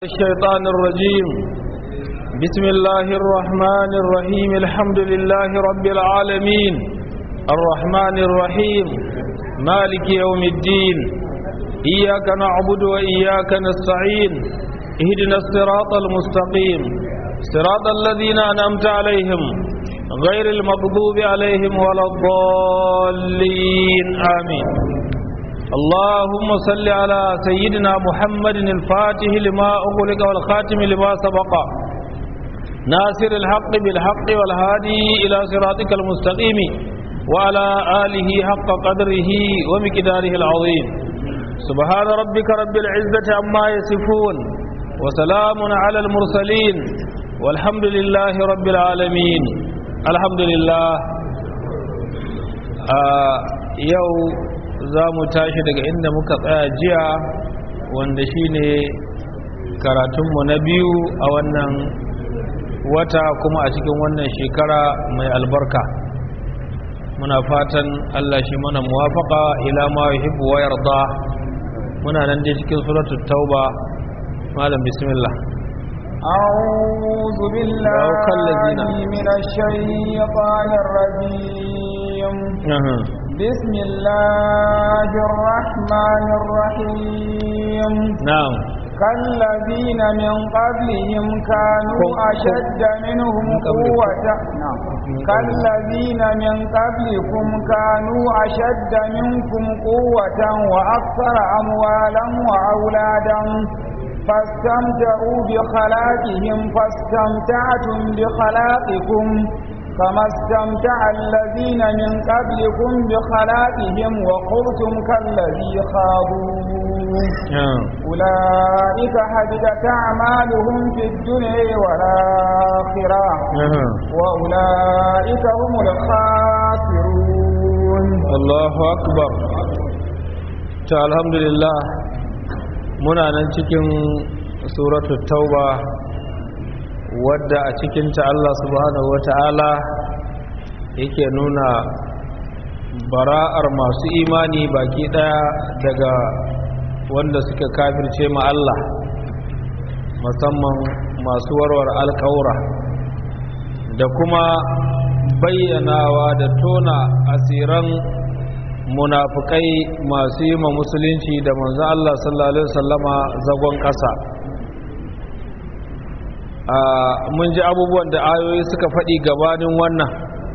الشيطان الرجيم بسم الله الرحمن الرحيم الحمد لله رب العالمين الرحمن الرحيم مالك يوم الدين إياك نعبد وإياك نستعين اهدنا الصراط المستقيم صراط الذين أنعمت عليهم غير المغضوب عليهم ولا الضالين آمين اللهم صل على سيدنا محمد الفاتح لما أغلق والخاتم لما سبق ناصر الحق بالحق والهادي إلى صراطك المستقيم وعلى آله حق قدره ومقداره العظيم سبحان ربك رب العزة عما يصفون وسلام على المرسلين والحمد لله رب العالمين الحمد لله آه يوم za mu tashi daga inda muka tsaya jiya wanda shine karatunmu na biyu a wannan wata kuma a cikin wannan shekara mai albarka muna fatan Allah shi mana muwafaka ila ma yuhibbu wa yarda muna nan dai cikin suratul tauba malam bismillah أعوذ بالله من الشيطان الرجيم بسم الله الرحمن الرحيم نعم كالذين من قبلهم كانوا أشد منهم قوة كالذين من قبلكم كانوا أشد منكم قوة وأكثر أموالا وأولادا فاستمتعوا بخلاقهم فاستمتعتم بخلاقكم كما استمتع الذين من قبلكم بخلاقهم وقلتم كالذي خاضوا أولئك حبدت أعمالهم في الدنيا والآخرة وأولئك هم الخاسرون الله أكبر الحمد لله muna nan cikin suratul tauba wadda a cikinta Allah subhanahu wata'ala yake nuna bara'ar masu imani baki daya daga wanda suka kafirce ma Allah musamman masu warwar alƙaura da kuma bayyanawa da tona asiran munafukai masu yi ma musulunci da manzo Allah sallallahu alaihi wasallama zagon ƙasa mun ji abubuwan da ayoyi suka faɗi gabanin wannan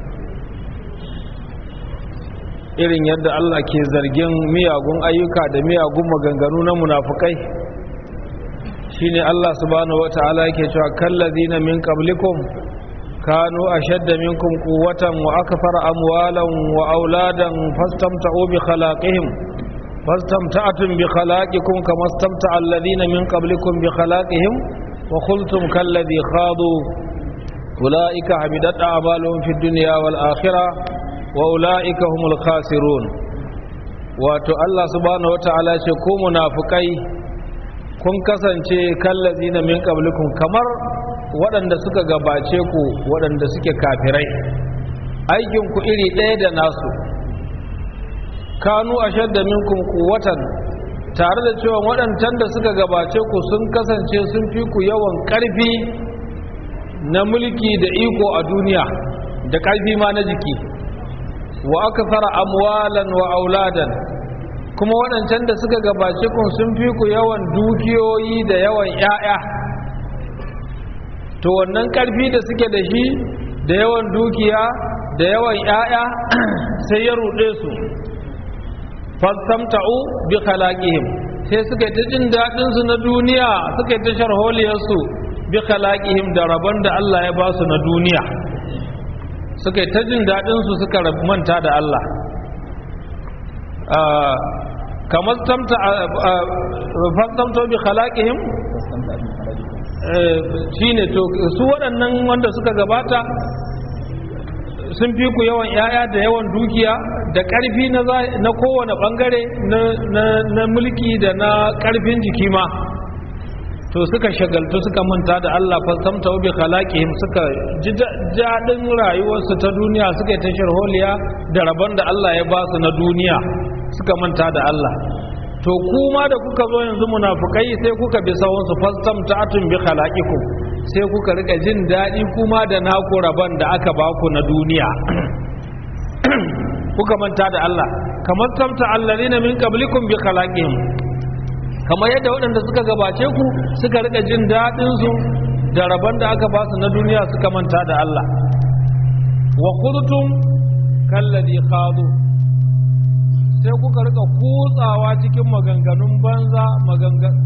irin yadda Allah ke zargin miyagun ayyuka da miyagun maganganu na munafukai shine Allah subhanahu wata'ala yake cewa kallazina min qablikum kanu ashadda minkum quwwatan wa akthara amwalan wa auladan fastamta'u bi khalaqihim fastamta'tum bi khalaqikum kama istamta'a alladhina min qablikum bi khalaqihim وقلتم كالذي خاضوا أولئك حبدت أعمالهم في الدنيا والآخرة وأولئك هم الخاسرون wato Allah subhanahu wata'ala ce ko munafukai kun kasance kallazina min qablikum kamar waɗanda suka gabace ku waɗanda suke kafirai aikin ku iri ɗaya da nasu kanu ashadda minkum quwwatan tare da cewa waɗancan da suka gabace ku sun kasance sun fi ku yawan ƙarfi na mulki da iko a duniya da ƙarfi ma na jiki wa aka fara amwalan wa auladan kuma waɗancan da suka gabace ku sun fi ku yawan dukiyoyi da yawan ‘ya'ya to wannan ƙarfi da suke da shi da yawan dukiya da yawan ‘ya'ya sai ya ruɗe su fastamta'u bi khalaqihim sai suka ta jin dadin su na duniya suka ta sharholiyar su bi khalaqihim da rabon da Allah ya ba su na duniya suka ta jin dadin su suka manta da Allah kamar tamta fastamta'u bi khalaqihim shine to su waɗannan wanda suka gabata sun fi ku yawan 'ya'ya da yawan dukiya da ƙarfi na kowane ɓangare na mulki da na ƙarfin jiki ma to suka shagaltu suka manta da Allah fasamta bi khalaqihim suka ji daɗin rayuwarsu ta duniya suka yi ta sharholiya da rabon da Allah ya ba su na duniya suka manta da Allah to kuma da kuka zo yanzu munafukai sai kuka bi sawunsu fastamta'atun bi khalaqikum sai kuka rika jin daɗi kuma da naku rabon da aka baku na duniya kuka manta da Allah kamar tamta allazina min qablikum bi khalaqihim kamar yadda waɗanda suka gabace ku suka rika jin daɗin su da rabon da aka ba su na duniya suka manta da Allah wa khudtum kalladhi khadu sai kuka rika kutsawa cikin maganganun banza maganganun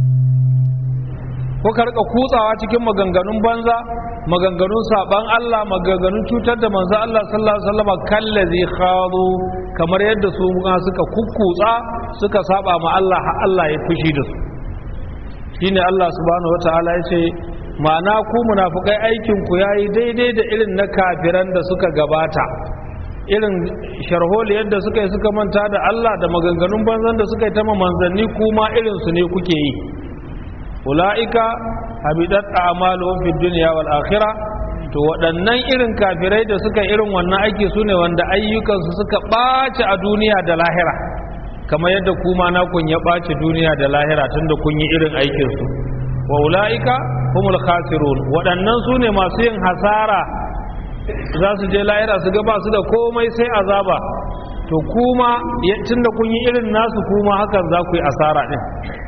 kuka rika kutsawa cikin maganganun banza maganganun saban Allah maganganun cutar da manzo Allah sallallahu alaihi wasallam kallazi khadu kamar yadda su ma suka kukkutsa suka saba ma Allah har Allah ya fushi da su shine Allah subhanahu wataala ya ce ma'ana ku munafikai aikin ku yayi daidai da irin na kafiran da suka gabata irin sharholi yadda suka yi suka manta da Allah da maganganun banzan da suka yi ta manzanni kuma irin su ne kuke yi ula'ika habidat a'maluhum fid dunya wal akhirah to waɗannan irin kafirai da suka irin wannan aiki sune wanda ayyukansu suka ɓaci a duniya da lahira kamar yadda kuma na kun ya ɓaci duniya da lahira tunda kun yi irin aikin su wa ula'ika humul khasirun waɗannan sune masu yin hasara za su je lahira su ga ba su da komai sai azaba to kuma tunda kun yi irin nasu kuma hakan za ku yi asara din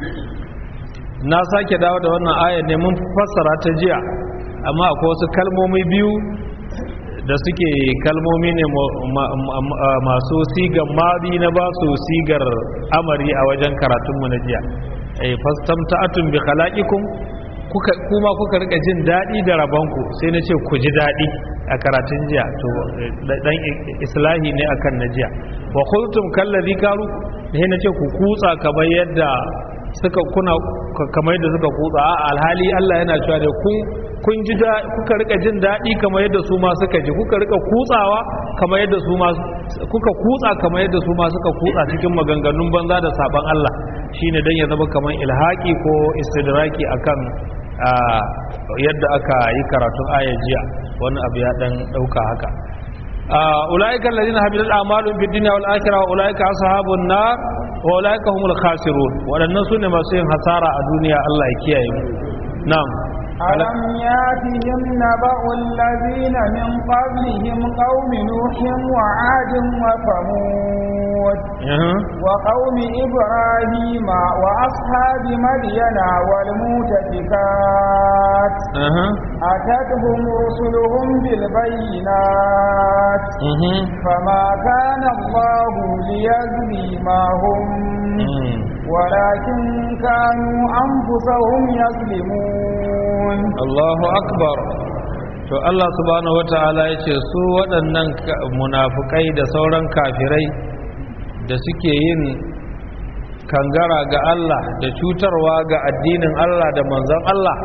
na sake dawo da wannan ayar ne mun fassara ta jiya amma akwai wasu kalmomi biyu da suke kalmomi ne masu sigar mari na ba su sigar amari a wajen karatunmu na jiya ai fastamta'atun bi khalaqikum kuka kuma kuka rika jin dadi da rabanku sai na ce ku ji dadi a karatun jiya to dan islahi ne akan na jiya wa khultum kallazi karu ne na ce ku kutsa kamar yadda suka kuna kamar yadda suka kutsa a alhali Allah yana cewa da kun kun ji da kuka rika jin daɗi kamar yadda su ma suka ji kuka rika kutsawa kamar yadda su ma kuka kutsa kamar yadda su ma suka kutsa cikin maganganun banza da saban Allah shine dan ya zama kamar ilhaki ko istidraki akan yadda aka yi karatun aya jiya wani abu ya dan dauka haka ulaika alladhina habidat a'maluhum fid dunya wal akhirah wa ulaika ashabun nar wa ulaika humul khasirun wadannan sune masu yin hasara a duniya Allah ya kiyaye mu na'am ألم ياتهم نبأ الذين من قبلهم قوم نوح وعاد وثمود وقوم إبراهيم وأصحاب مدين والمؤتفكات أتتهم رسلهم بالبينات فما كان الله ليجزي ما هم ولكن كانوا أنفسهم يظلمون الله أكبر to Allah subhanahu wata'ala ya ce su waɗannan munafukai da sauran kafirai da suke yin kangara ga Allah da cutarwa ga addinin Allah da manzon Allah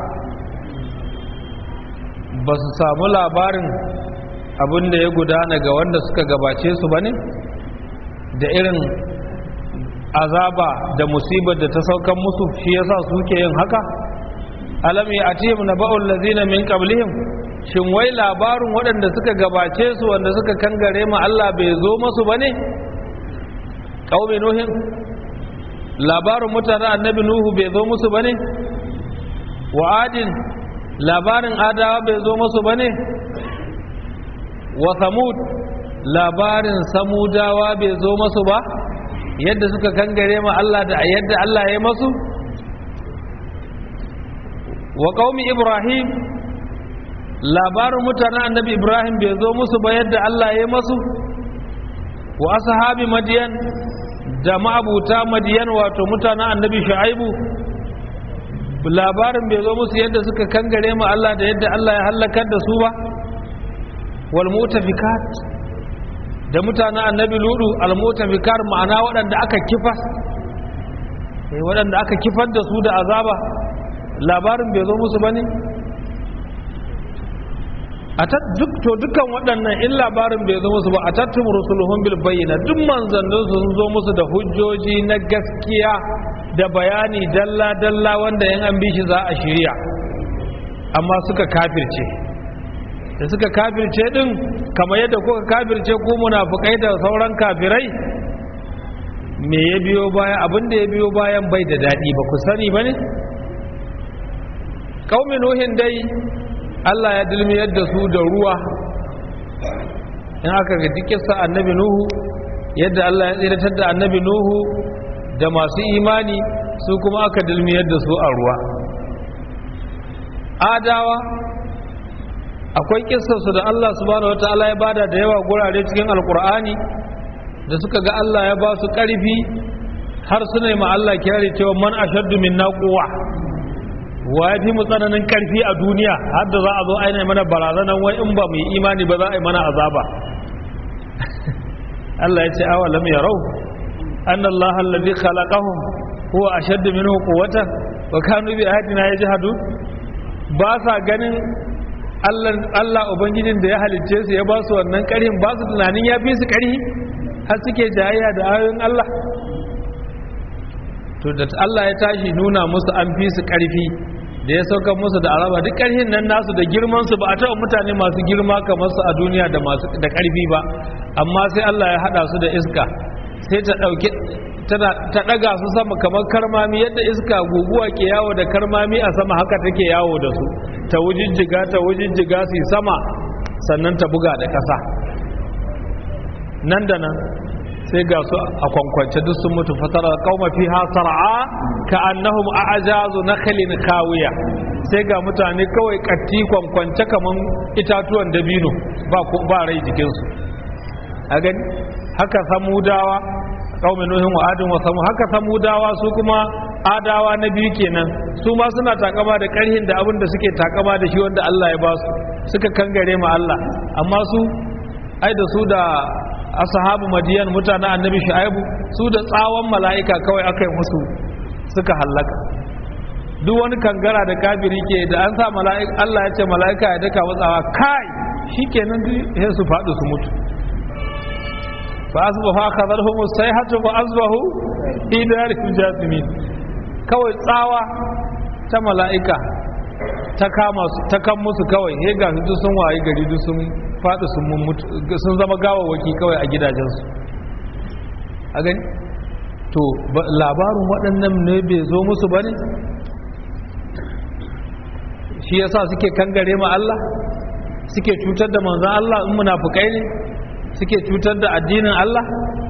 ba su samu labarin abin da ya gudana ga wanda suka gabace su ba ne da irin azaba da musibar da ta saukan musu shi yasa suke yin haka alam ya atihim naba'ul ladzina min qablihim shin wai labarin waɗanda suka gabace su wanda suka kangare ma Allah bai zo musu bane qaumi nuhin labarin mutanen annabi nuhu bai zo musu bane wa adin labarin adawa bai zo musu bane wa samud labarin samudawa bai zo musu ba yadda suka kangare ma Allah da yadda Allah ya masu wa qaumi ibrahim labarin mutanen annabi ibrahim bai zo musu ba yadda Allah ya masu wa ashabi madiyan da ma'abuta madiyan wato mutanen annabi shu'aibu labarin bai zo musu yadda suka kangare ma Allah da yadda Allah ya halakar da su ba wal mutafikat da mutanen annabi ludu almutafikar ma'ana waɗanda aka kifar waɗanda aka kifar da su da azaba labarin bai zo musu bane a duk to dukkan waɗannan in labarin bai zo musu ba a tattum rusuluhum bil bayyana duk manzannin sun zo musu da hujjoji na gaskiya da bayani dalla dalla wanda yan an bishi za a shirya amma suka kafirce da suka kafirce din kamar yadda kuka kafirce ku munafukai da sauran kafirai me ya biyo baya abin da ya biyo bayan bai da daɗi ba ku sani ba ne ƙaumin nuhin dai allah ya dilmiyar da su da ruwa in aka ga dukkan annabi nuhu yadda allah ya tsiratar da annabi nuhu da masu imani su kuma aka dilmiyar da su a ruwa adawa akwai kissarsu da allah subhanahu wataala ya bada da yawa gurare cikin alkur'ani da suka ga Allah ya ba su ƙarfi har suna yi Allah kirari cewa man ashaddu min quwwa wa ya fi mu tsananin ƙarfi a duniya har da za a zo aina mana barazanan wai in ba mu yi imani ba za a yi mana azaba Allah ya ce awa lam yarau anna Allah alladhi khalaqahum huwa ashaddu minhu quwwatan wa kanu bi ayatina yajhadu ba sa ganin Allah Allah ubangijin da ya halicce su ya ba su wannan ƙarfin ba su tunanin ya fi su ƙarfi har suke jayayya da ayoyin Allah to da Allah ya tashi nuna musu an fi su ƙarfi da ya sauka musu da araba duk ƙarfin nan nasu da girman su ba a taɓa mutane masu girma kamar su a duniya da masu da ƙarfi ba amma sai Allah ya haɗa su da iska sai ta ɗauki tana ta ɗaga su sama kamar karmami yadda iska guguwa ke yawo da karmami a sama haka take yawo da su ta wujijjiga ta wujijjiga su sama sannan ta buga da ƙasa nan da nan sai ga su a kwankwance duk sun mutu fatara kauma fi sar'a ka annahum a'jazu nakhlin kawiya sai ga mutane kawai katti kwankwance kaman itatuwan dabino ba ba rai jikin su a gani haka samudawa kaumin nuhin wa adin wa samu haka samudawa su kuma adawa na biyu kenan su ma suna takama da karhin da abin da suke takama da shi wanda Allah ya ba su suka kangare ma Allah amma su ai da su da ashabu madiyan mutanen annabi shu'aibu su da tsawon mala'ika kawai aka yi musu suka hallaka duk wani kangara da kafiri ke da an sa mala'ika Allah ya ce mala'ika ya daka matsawa kai shikenan duk sai su faɗi su mutu fa asbahu akhadhahum as-sayhatu fa asbahu fi darihim jathimin kawai tsawa ta mala'ika ta kama su ta kan musu kawai he ga su sun waye gari duk sun faɗi sun mutu sun zama gawawaki kawai a gidajensu a gani to labarin waɗannan ne bai zo musu ba ne shi yasa suke kangare ma Allah suke cutar da manzan Allah in munafukai ne suke cutar da addinin Allah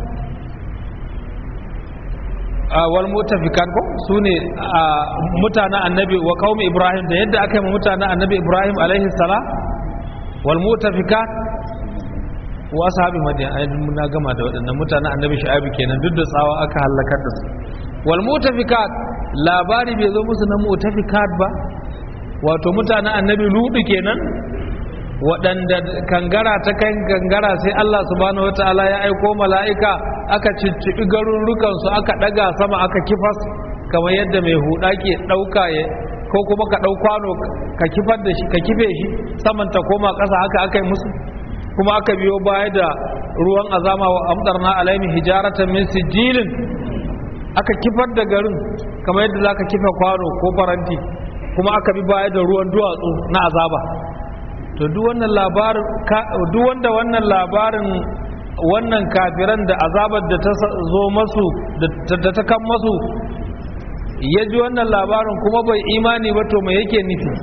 wal mutafikan ko su ne mutanen annabi wa qaumi ibrahim da yadda aka yi mutanen annabi ibrahim alaihi salam wal mutafikat wa ashabi madian ai na gama da waɗannan mutanen annabi shu'aib kenan duk da tsawa aka halakar da su wal mutafikat labari bai zo musu na mutafikat ba wato mutanen annabi ludu kenan waɗanda kangara ta kan kangara sai Allah subhanahu wataala ya aiko mala'ika aka cicciɓi garurrukansu aka ɗaga sama aka kifas kamar yadda mai huɗa ke ɗauka ya ko kuma ka ɗau kwano ka kifar da shi ka kife shi saman ta koma ƙasa haka aka yi musu kuma aka biyo baya da ruwan azama wa amdarna alaimi hijaratan min sijilin aka kifar da garin kamar yadda zaka kife kwano ko faranti kuma aka bi baya da ruwan duwatsu na azaba to duk wannan labarin duk wanda wannan labarin wannan kafiran da azabar da ta zo masu da ta kan masu ya ji wannan labarin kuma bai imani ba to mai yake nufi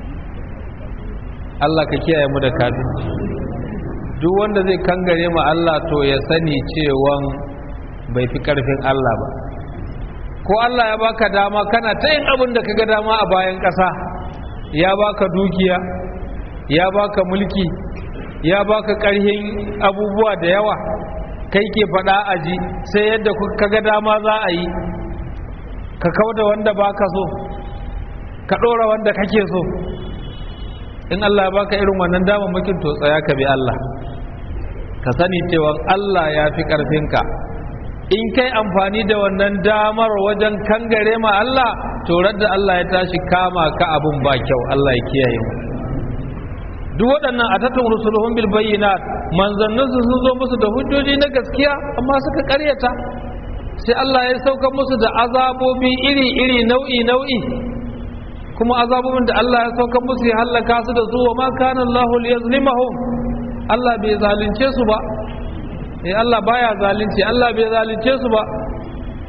Allah ka kiyaye mu da kafin duk wanda zai kangare ma Allah to ya sani cewan bai fi karfin Allah ba ko Allah ya baka dama kana ta yin abin da kaga dama a bayan ƙasa ya baka dukiya ya baka mulki ya baka ƙarhin abubuwa da yawa kai ke faɗa aji sai yadda kaga dama za a yi ka kauda wanda baka so ka ɗora wanda kake so in Allah ya baka irin wannan damammakin to tsaya ka bi Allah ka sani cewa Allah ya fi ƙarfinka in kai amfani da wannan damar wajen kangare ma Allah to da Allah ya tashi kama ka abun ba kyau Allah ya kiyaye mu duk waɗannan a tattun rusuluhun bil bayyinat manzannin su sun zo musu da hujjoji na gaskiya amma suka ƙaryata sai Allah ya sauka musu da azabobi iri iri nau'i nau'i kuma azabobin da Allah ya sauka musu ya hallaka su da su wa ma kana Allah liyazlimahum Allah bai zalunce su ba eh Allah baya zalunci Allah bai zalunce su ba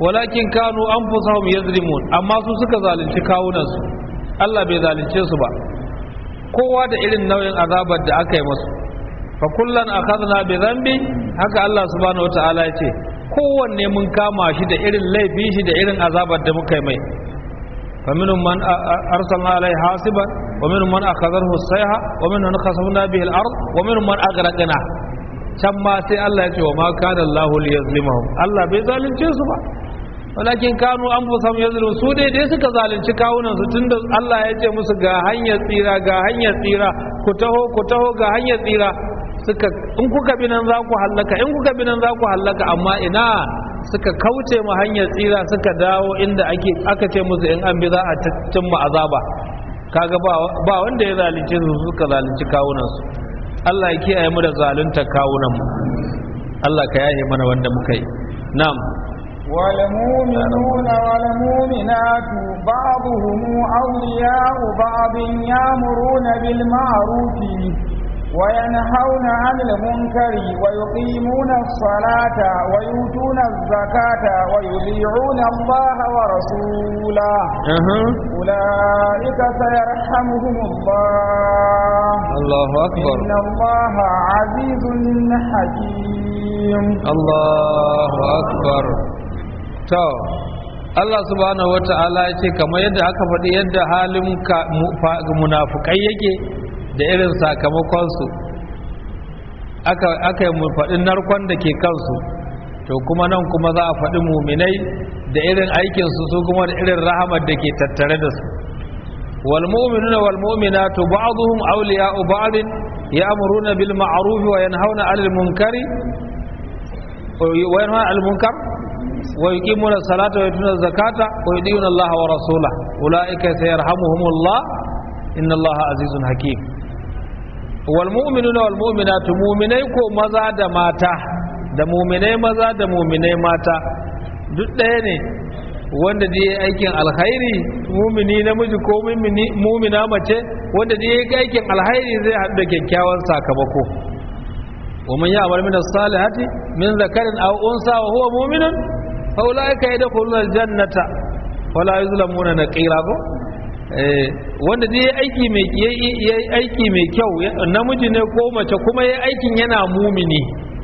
walakin kanu anfusahum yazlimun amma su suka zalunci kawunansu Allah bai zalunce su ba kowa da irin nauyin azabar da aka yi musu fa kullan akhadna bi dhanbi haka Allah subhanahu wataala ya ce kowanne mun kama shi da irin laifin shi da irin azabar da muka yi mai fa minhum man arsalna alai hasiban wa minhum man akhadhahu as-sayha wa minhum man khasafna bihi al-ard wa minhum man aghraqna can ma sai Allah ya ce wa ma kana Allahu liyazlimahum Allah bai zalunce su ba walakin kanu an fusam yazlimu su dai dai suka zalunci kawunan su tunda Allah ya ce musu ga hanyar tsira ga hanyar tsira ku taho ku taho ga hanyar tsira suka in kuka bi nan za ku hallaka in kuka bi nan za ku hallaka amma ina suka kauce ma hanyar tsira suka dawo inda ake aka ce musu in an bi za a cimma azaba kaga ba ba wanda ya zalunce su suka zalunci kawunan su Allah ya kiyaye mu da zalunta kawunan mu Allah ka yaye mana wanda muka yi na'am والمؤمنون والمؤمنات بعضهم أولياء بعض يأمرون بالمعروف وينهون عن المنكر ويقيمون الصلاة ويؤتون الزكاة ويطيعون الله ورسوله أولئك سيرحمهم الله الله أكبر إن الله عزيز حكيم الله أكبر to Allah subhanahu wa ta'ala ya ce kamar yadda aka faɗi yadda halin munafukai yake da irin sakamakonsu aka yi faɗi narkon da ke kansu to kuma nan kuma za a faɗi muminai da irin aikinsu su kuma da irin rahamar da ke tattare da su والمؤمنون والمؤمنات بعضهم أولياء بعض يأمرون بالمعروف وينهون عن المنكر وينهون عن المنكر ويقيمون الصلاة ويؤتون الزكاة ويطيعون الله ورسوله أولئك سيرحمهم الله إن الله عزيز حكيم والمؤمنون والمؤمنات مؤمنai ko maza da mata da muminai maza da muminai mata duk ɗaya ne wanda da ya aikin alkhairi mumini namiji ko mumina mace wanda da ya aikin alkhairi zai haɗu da kyakkyawan sakamako ومن يعمل من الصالحات من ذكر أو أنثى وهو مؤمن فأولئك يدخلون الجنة ولا يظلمون نقيرا wanda dai aiki mai yayi aiki mai kyau namiji ne ko mace kuma yayi aikin yana mumini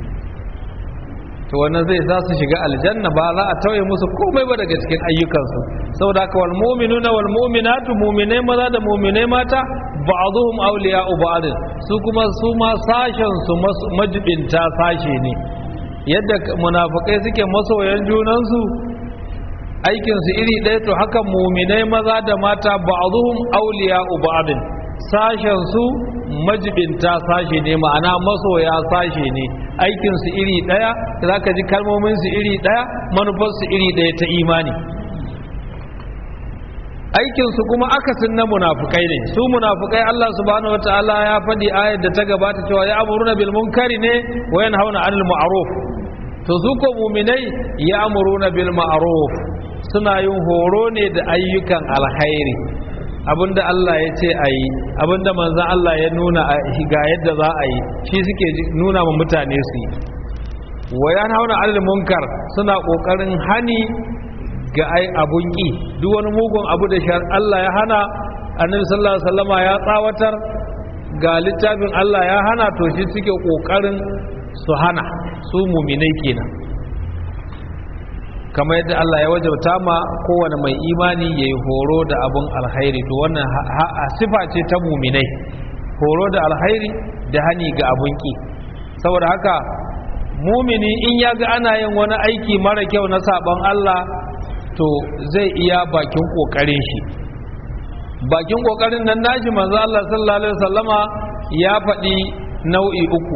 to wannan zai sa su shiga aljanna ba za a tauye musu komai ba daga cikin ayyukansu saboda haka wal mu'minuna wal mu'minatu mu'minai maza da mu'minai mata ba'dhum awliya'u ba'd su kuma su ma sashen su majibinta sashe ne yadda munafikai suke masoyan junan su aikin su iri ɗaya to haka mu'minai maza da mata ba'dhum awliya'u ba'd sashen su majibinta sashe ne ma'ana masoya sashe ne aikinsu iri ɗaya za ka ji kalmominsu iri ɗaya manufarsu iri ɗaya ta imani aikinsu kuma akasin na munafukai ne su munafukai Allah subhanahu wataala ya faɗi ayar da ta gabata cewa ya amuruna bil munkari ne wa yanhauna anil ma'ruf to su ko muminai ya amuruna bil ma'ruf suna yin horo ne da ayyukan alkhairi abinda Allah ya ce a yi abinda manzan Allah ya nuna ga yadda za a yi shi suke nuna ma mutane su yi wayan hauna alil munkar suna kokarin hani ga ai abun ki duk wani mugun abu da shar Allah ya hana annabi sallallahu alaihi wasallama ya tsawatar ga littafin Allah ya hana to shi suke kokarin su hana su muminai kenan kamar yadda Allah ya wajabta ma kowane mai imani ya yi horo da abun alhairi to wannan sifa ce ta muminai horo da alhairi da hani ga abun ki saboda haka mumini in ya ga ana yin wani aiki mara kyau na sabon Allah to zai iya bakin kokarin shi bakin kokarin nan nashi manzo Allah sallallahu alaihi wasallama ya faɗi nau'i uku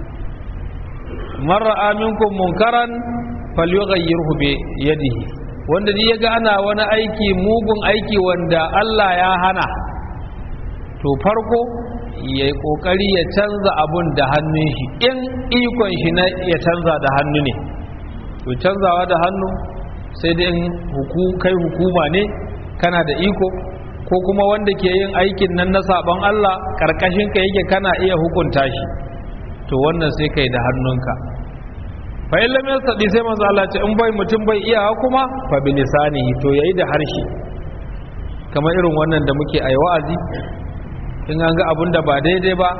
marra aminkum munkaran falyughayyirhu bi yadihi wanda duk yaga ana wani aiki mugun aiki wanda Allah ya hana to farko ya kokari ya canza abun da hannun shi in ikon shi na ya canza da hannu ne to canzawa da hannu sai dai in kai hukuma ne kana da iko ko kuma wanda ke yin aikin nan na sabon Allah karkashin ka yake kana iya hukunta shi to wannan sai kai da hannunka fa in lam yastadi sai manzo Allah ce in bai mutum bai iya kuma fa bi lisanihi to yayi da harshe kamar irin wannan da muke ayi wa'azi in an ga abun da ba daidai ba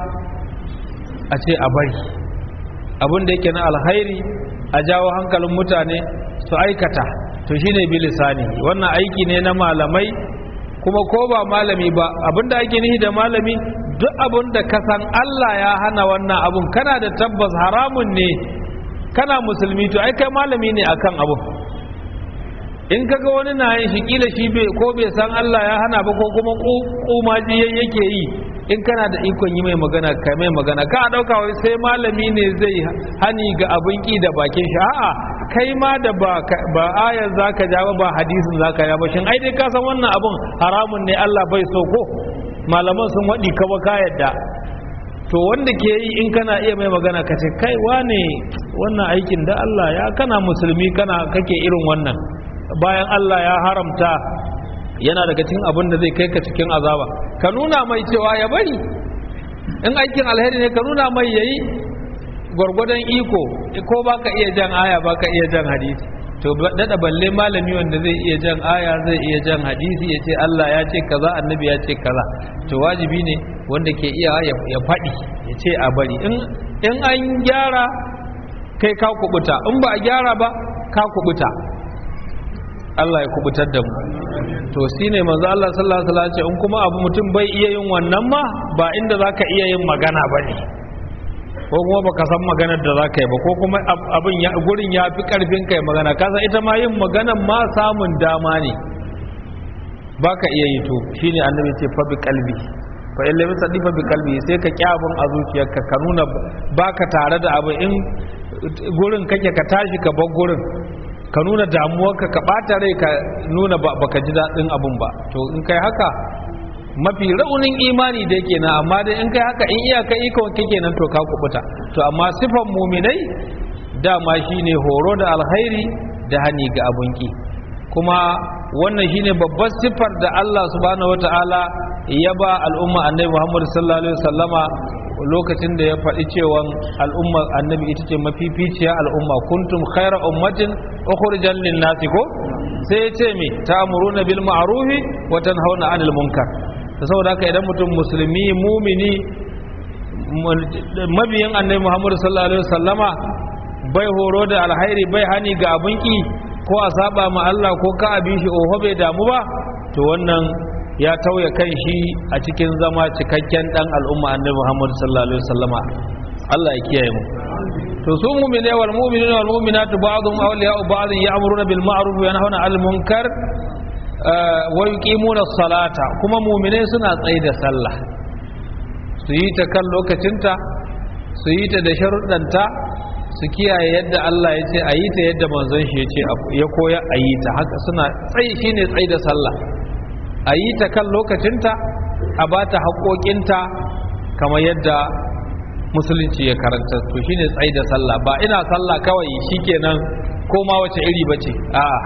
a ce a bari abun da yake na alkhairi a jawo hankalin mutane su aikata to shine bi lisani wannan aiki ne na malamai kuma ko ba malami ba abinda ake nihi da malami duk abin da ka san Allah ya hana wannan abun kana da tabbas haramun ne kana musulmi to ai kai malami ne akan abun in kaga wani na yin shi kila shi bai ko bai san Allah ya hana ba ko kuma kumaji yake yi in kana da ikon yi mai magana kai mai magana ka a dauka wai sai malami ne zai hani ga abin ki da bakin shi a'a kai ma da ba ba ayar zaka ja ba hadisin zaka ja ba shin ai dai ka san wannan abun haramun ne Allah bai so ko malaman sun wadi ka ba ka yadda to wanda ke yi in kana iya mai magana ka ce kai wane wannan aikin da Allah ya kana musulmi kana kake irin wannan bayan Allah ya haramta yana daga cikin abin da zai kai ka cikin azaba ka nuna mai cewa ya bari in aikin alheri ne ka nuna mai yayi gwargwadon iko ko baka iya jan aya baka iya jan hadisi to dada balle malami wanda zai iya jan aya zai iya jan hadisi ya ce Allah ya ce kaza annabi ya ce kaza to wajibi ne wanda ke iya ya faɗi ya ce a bari in an gyara kai ka kubuta in ba a gyara ba ka kubuta Allah ya kubutar da mu to shine manzo Allah sallallahu alaihi wasallam ce in kuma abu mutum bai iya yin wannan ma ba inda zaka iya yin magana bane ko kuma baka san maganar da zaka yi ba ko kuma abin ya gurin ya fi karfin kai magana kasa ita ma yin maganan ma samun dama ne baka iya yi to shine annabi ce fa bi qalbi fa in lam tadi fa bi qalbi sai ka kyabun a zuciyarka ka nuna baka tare da abu in gurin kake ka tashi ka bar gurin ka nuna damuwarka ka ɓata rai ka nuna baka ji daɗin abun ba to in kai haka mafi raunin imani da yake na amma dai in kai haka in iyaka ikon kake nan to ka kubuta to amma sifan muminai dama shine horo da alkhairi da hani ga abun ki kuma wannan shine babbar siffar da Allah subhanahu wataala ya ba al'umma annabi Muhammad sallallahu alaihi wasallama lokacin da ya faɗi cewa al'umma annabi ita ce mafificiya al'umma kuntum khaira ummatin ukhrijal lin nasi ko sai ya ce me ta'muruna bil ma'rufi wa tanhauna 'anil munkar to saboda haka idan mutum musulmi mumini mabiyin annabi Muhammad sallallahu alaihi wasallama bai horo da alhairi bai hani ga abun ki ko a saba ma Allah ko ka abi shi oho bai damu ba to wannan ya tauye kan shi a cikin zama cikakken dan al'umma annabi Muhammad sallallahu alaihi wasallama Allah ya kiyaye mu to su mu'mine wal mu'minuna wal mu'minatu ba'dhum awliya'u ba'd ya'muruna bil ma'ruf wa yanhauna 'anil munkar wa yuqimuna as-salata kuma mu'mine suna tsaye da sallah su yi ta kan lokacinta su yi ta da sharuɗanta su kiyaye yadda Allah ya ce a yi ta yadda manzon shi ya ce ya koya a yi ta haka suna tsayi shine tsayi da sallah a yi ta kan lokacinta a ba ta haƙoƙinta kamar yadda musulunci ya karanta to shine tsayi da sallah ba ina sallah kawai shikenan ko ma wace iri bace a'a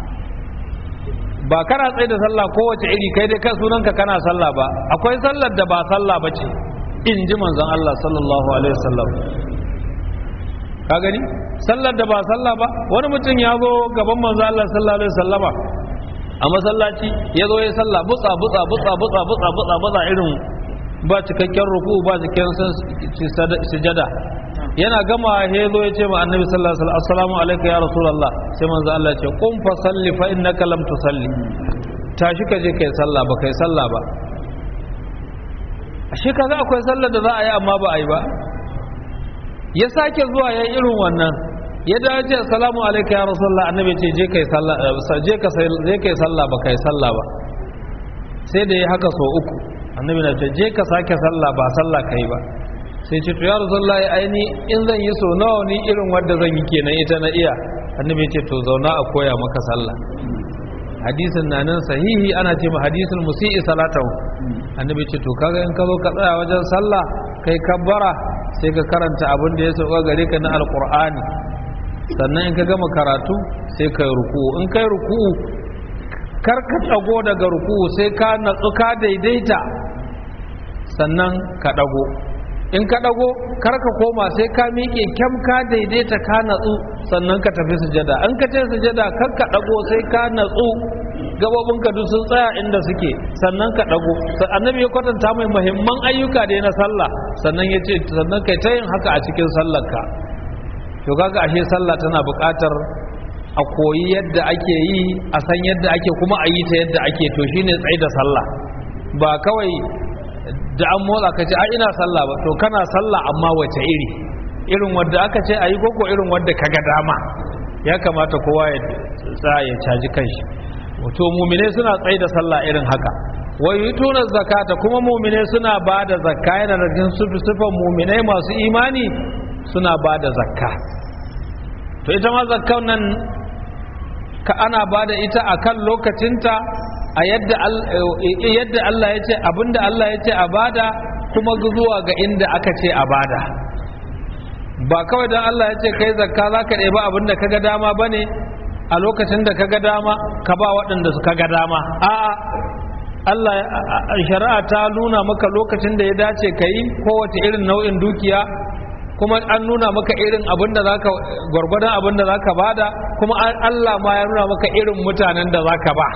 ba kana tsaye da sallah ko wace iri kai dai kan sunanka kana sallah ba akwai sallar da ba sallah bace in ji manzon Allah sallallahu alaihi wasallam ka gani sallar da ba sallah ba wani mutum ya zo gaban manzo Allah sallallahu alaihi wasallama a masallaci ya zo ya sallah butsa butsa butsa butsa butsa butsa butsa irin ba cikakken ruku ba cikakken sujada yana gama ya zo ya ce ma annabi sallallahu alaihi wasallam assalamu alayka ya rasulullah sai manzo Allah ya ce qum fa salli fa innaka lam tusalli tashi ka je kai sallah ba kai sallah ba ashe kaga akwai sallar da za a yi amma ba a yi ba ya sake zuwa ya irin wannan ya dace assalamu alayka ya rasulullah annabi ce je kai sallah je ka je kai sallah ba kai sallah ba sai da ya haka so uku annabi na ce je ka sake sallah ba sallah kai ba sai ce to ya rasulullah aini in zan yi so nawa ni irin wanda zan yi kenan ita na iya annabi ce to zauna a koya maka sallah hadisin na nan sahihi ana ce ma hadisin musi'i salatahu annabi ce to kaga in ka zo ka tsaya wajen sallah kai kabbara sai ka karanta abin da ya sauka gare ka na alqur'ani sannan in ka gama karatu sai ka yi ruku in kai ruku kar ka tsago daga ruku sai ka natsu ka daidaita sannan ka dago in ka dago kar ka koma sai ka miƙe kyam ka daidaita ka natsu sannan ka tafi sujada in ka ce sujada kar ka dago sai ka natsu gabobinka duk sun tsaya inda suke sannan ka dago annabi ya kwatanta mai muhimman ayyuka da na sallah sannan ya ce sannan kai ta yin haka a cikin sallarka to kaga ashe sallah tana buƙatar a koyi yadda ake yi a san yadda ake kuma a yi ta yadda ake to shine tsaye da sallah ba kawai da an motsa ka ce a ina sallah ba to kana sallah amma wace iri irin wadda aka ce a yi koko irin wadda ka ga dama ya kamata kowa ya tsaya ya caji kanshi to mumine suna tsaye da sallah irin haka wa yutuna zakata kuma mumine suna ba da zakka yana da jin sufan mumine masu imani suna ba da zakka to ita ma zakkan nan ka ana ba da ita akan lokacinta a yadda Allah ya ce abinda Allah ya ce a bada kuma zuwa ga inda aka ce a bada ba kawai don Allah ya ce kai zakka za ka ɗeba abinda ka ga dama ba ne a lokacin da ka ga dama ka ba waɗanda su ka ga dama a'a Allah shari'a ta nuna maka lokacin da ya dace ka yi kowace irin nau'in dukiya kuma an nuna maka irin abin da zaka gwargwadon abin da zaka bada kuma Allah ma ya nuna maka irin mutanen da zaka ba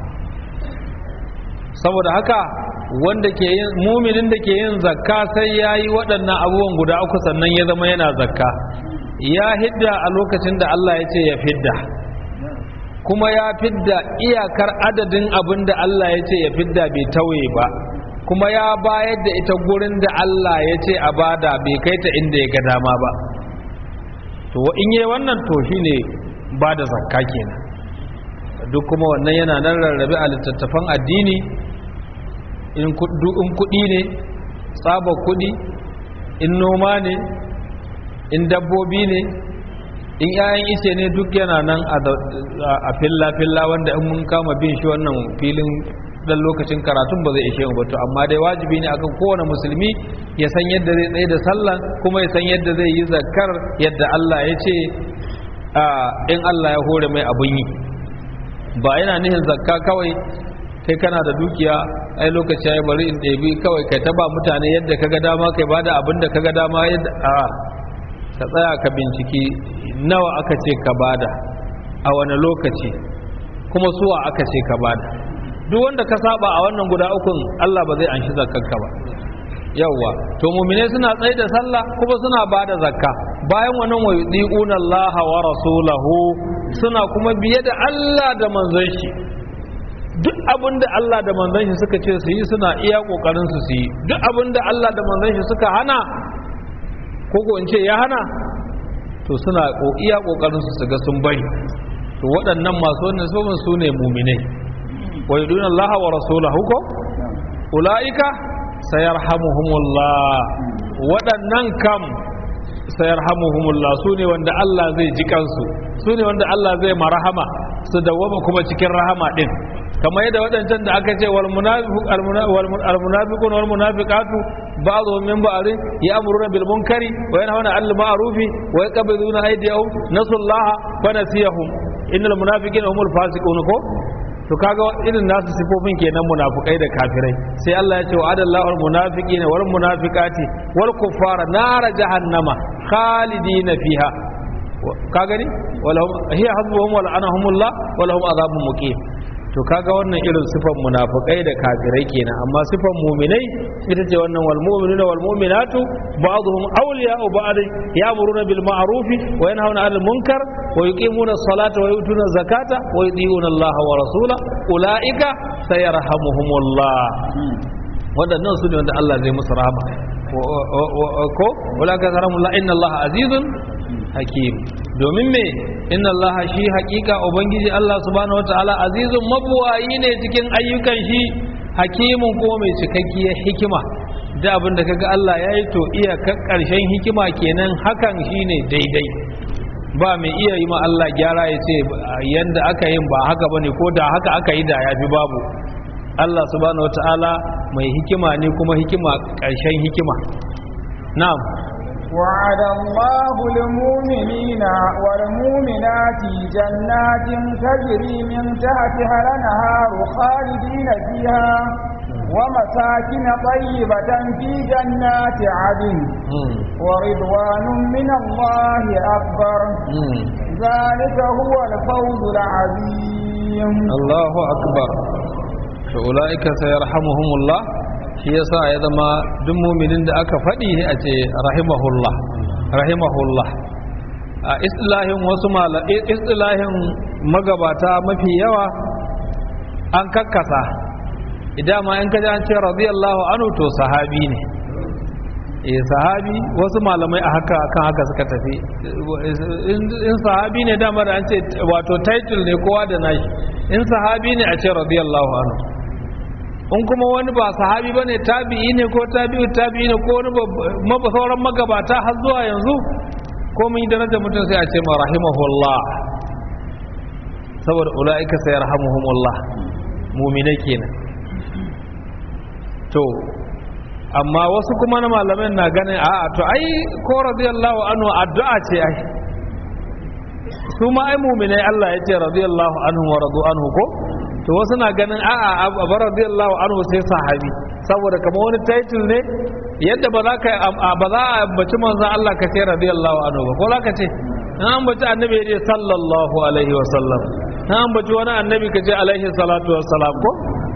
saboda haka wanda ke yin muminin da ke yin zakka sai ya yi waɗannan abubuwan guda uku sannan ya zama yana zakka ya hidda a lokacin da Allah ya ce ya fidda kuma ya fidda iyakar adadin abin da Allah ya ce ya fidda bai tauye ba kuma ya bayar da ita gurin da Allah ya ce a bada bai kai ta inda ya ga dama ba to in yi wannan to shine ba da zakka kenan duk kuma wannan yana nan rarrabe a littattafan addini in kuɗi ne tsabar kuɗi in noma ne in dabbobi ne in 'ya'yan ice ne duk yana nan a filla-filla wanda in mun kama bin shi wannan filin dan lokacin karatun ba zai ishe mu ba to amma dai wajibi ne akan kowane musulmi ya san yadda zai tsaye da sallah kuma ya san yadda zai yi zakar yadda Allah ya ce in Allah ya hore mai abun yi ba yana nihin zakka kawai kai kana da dukiya ai lokaci ya bari in ɗebi kawai kai ta ba mutane yadda kaga dama kai ba da abin da kaga dama yadda a ka tsaya ka binciki nawa aka ce ka bada a wani lokaci kuma suwa aka ce ka bada duk wanda ka saba a wannan guda ukun Allah ba zai anshi zakkanka ba yawwa to mu'mine suna tsaye da sallah kuma suna bada zakka bayan wannan wa yudiuna Allah wa rasulahu suna kuma biye da Allah da manzon shi duk abin da Allah da manzon shi suka ce su yi suna iya kokarin su su yi duk abin da Allah da manzon shi suka hana ko ko in ce ya hana to suna iya kokarin su su ga sun bari to waɗannan masu wannan sabon su ne mu'minai wa yuduna Allah wa rasulahu ko ulaika sayarhamuhumullah waɗannan kam sayarhamuhumullah su ne wanda Allah zai ji kansu su ne wanda Allah zai marahama su dawwama kuma cikin rahama din kamar yadda waɗancan da aka ce wal munafiqun wal munafiqatu ba'dhum min ba'dhin ya'muruna bil munkari wa yanhauna 'anil ma'rufi wa yaqbiduna aydiyahum nasullaha fa nasiyahum innal munafiqina humul fasiqun ko to kaga irin nasu sifofin kenan munafukai da kafirai sai Allah ya ce wa adallahu al munafiqina wal munafiqati wal kuffara nar jahannama khalidina fiha ka gani walahum hiya hasbuhum wal anahumullah walahum adhabun muqim to kaga wannan irin sifan munafukai da kafirai kenan amma sifan mu'minai ita ce wannan wal mu'minuna wal mu'minatu ba'dhum awliya'u ba'd ya'muruna bil ma'ruf wa yanhauna 'anil munkar wa yuqimuna as-salata wa yu'tuna az-zakata wa yuti'una Allah wa rasula ulaika sayarhamuhumullah wadannan su ne wanda Allah zai musu rahama ko ulaika sayarhamuhumullah inna Allah azizun hakim domin me inna Allah shi hakika ubangiji Allah subhanahu wataala azizun mabuwayi ne cikin ayyukan shi hakimun kuma mai cikakkiyar hikima da abin da kaga Allah ya yi to iya karshen hikima kenan hakan shine daidai ba mai iya yi ma Allah gyara ya ce yanda aka yin ba haka bane ko da haka aka yi da yafi babu Allah subhanahu wataala mai hikima ne kuma hikima karshen hikima na'am وعد الله المؤمنين والمؤمنات جنات تجري من تحتها الانهار خالدين فيها ومساكن طيبة في جنات عدن ورضوان من الله أكبر ذلك هو الفوز العظيم الله أكبر فأولئك سيرحمهم الله shi yasa ya zama duk muminin da aka faɗi a ce rahimahullah rahimahullah a istilahin wasu istilahin magabata mafi yawa an kakkasa idan ma in kaji an ce radiyallahu anhu to sahabi ne eh sahabi wasu malamai a haka kan haka suka tafi in sahabi ne dama da an ce wato title ne kowa da nashi in sahabi ne a ce radiyallahu anhu in kuma wani ba sahabi ba ne tabi'i ne ko tabi'u tabi'i ne ko wani sauran magabata har zuwa yanzu ko mun yi darajar mutum sai a ce ma rahimahullah saboda ula'ika sai yarhamuhumullah muminai kenan to amma wasu kuma na malamai na ganin a to ai ko radiyallahu anhu addu'a ce ai su ma ai muminai Allah ya ce radiyallahu anhu wa radu anhu ko to wasu na ganin a'a abu radiyallahu anhu sai sahabi saboda kamar wani title ne yadda ba za ka ba za a ambaci manzon Allah ka ce radiyallahu anhu ba ko za ka ce an ambaci annabi ya ce sallallahu alaihi wa sallam an ambaci wani annabi ka ce alaihi salatu wa salam ko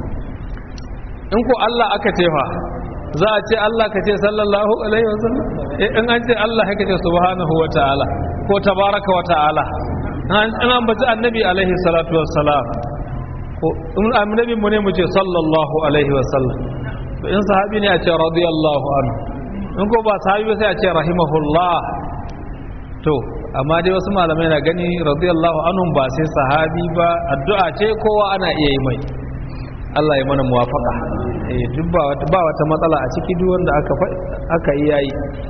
in ko Allah aka ce fa za a ce Allah ka ce sallallahu alaihi wa sallam in an ce Allah ka ce subhanahu wa ta'ala ko tabaraka wa ta'ala an ambaci annabi alaihi salatu wa salam in annabin mu ne mu ce sallallahu alaihi wasallam to in sahabi ne a ce radiyallahu anhu in ko ba sahabi ba sai a ce rahimahullah to amma dai wasu malamai na gani radiyallahu anhu ba sai sahabi ba addu'a ce kowa ana iya yi mai Allah ya mana muwafaka eh duk ba wata ba wata matsala a ciki duk wanda aka aka yi yayi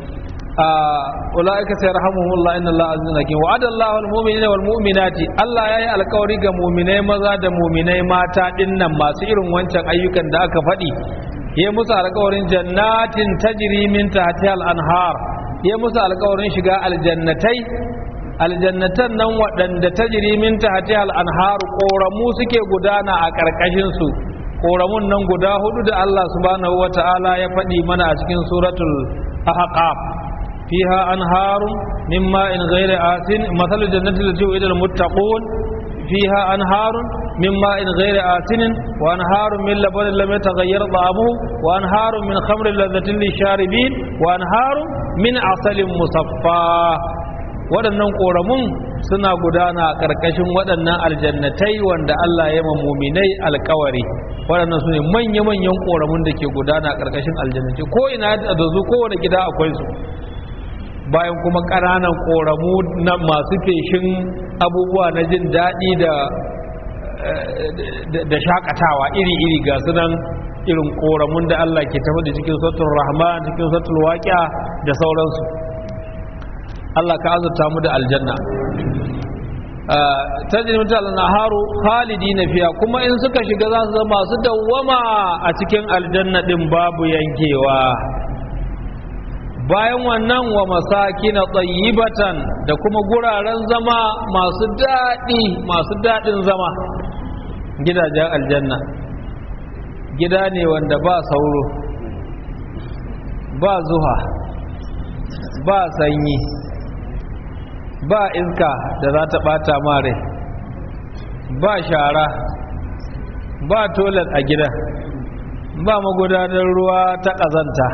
ulaika sayarhamuhumullah inna allaha azizun hakim wa'ada allahu almu'minina wal mu'minati Allah yayi alkawari ga mu'minai maza da mu'minai mata dinnan masu irin wancan ayyukan da aka faɗi ya musu alkawarin jannatin tajri min tahtiha al-anhar ya musu alkawarin shiga aljannatai aljannatan nan waɗanda tajri min tahtiha al-anhar koramu suke gudana a ƙarƙashin su koramun nan guda hudu da Allah subhanahu wata'ala ya faɗi mana a cikin suratul ahqaf فيها أنهار من ماء غير آسن مثل الجنة التي وعد المتقون فيها أنهار من ماء غير آسن وأنهار من لبن لم يتغير طعمه وأنهار من خمر لذة للشاربين وأنهار من عسل مصفى waɗannan ƙoramun suna gudana a ƙarƙashin waɗannan aljannatai wanda Allah ya muminai alkawari waɗannan su ne manya-manyan ƙoramun da ke gudana a ƙarƙashin aljannatai ko ina da zu kowane gida akwai su bayan kuma ƙananan ƙoramu na masu feshin abubuwa na jin daɗi da shakatawa iri-iri ga sunan irin ƙoramun da Allah ke tafi da cikin sautul rahman cikin sautul waƙiya da sauransu Allah ka azurta mu da aljanna tajri mutal naharu khalidina fiha kuma in suka shiga za su zama masu dawwama a cikin aljanna din babu yankewa bayan wannan wa masakina tsayibatan da kuma guraren zama masu daɗi masu daɗin zama gidajen aljanna gida ne wanda ba sauro ba zuha ba sanyi ba iska da za ta ɓata mare ba shara ba toilet a gidan ba magudanar ruwa ta ƙazanta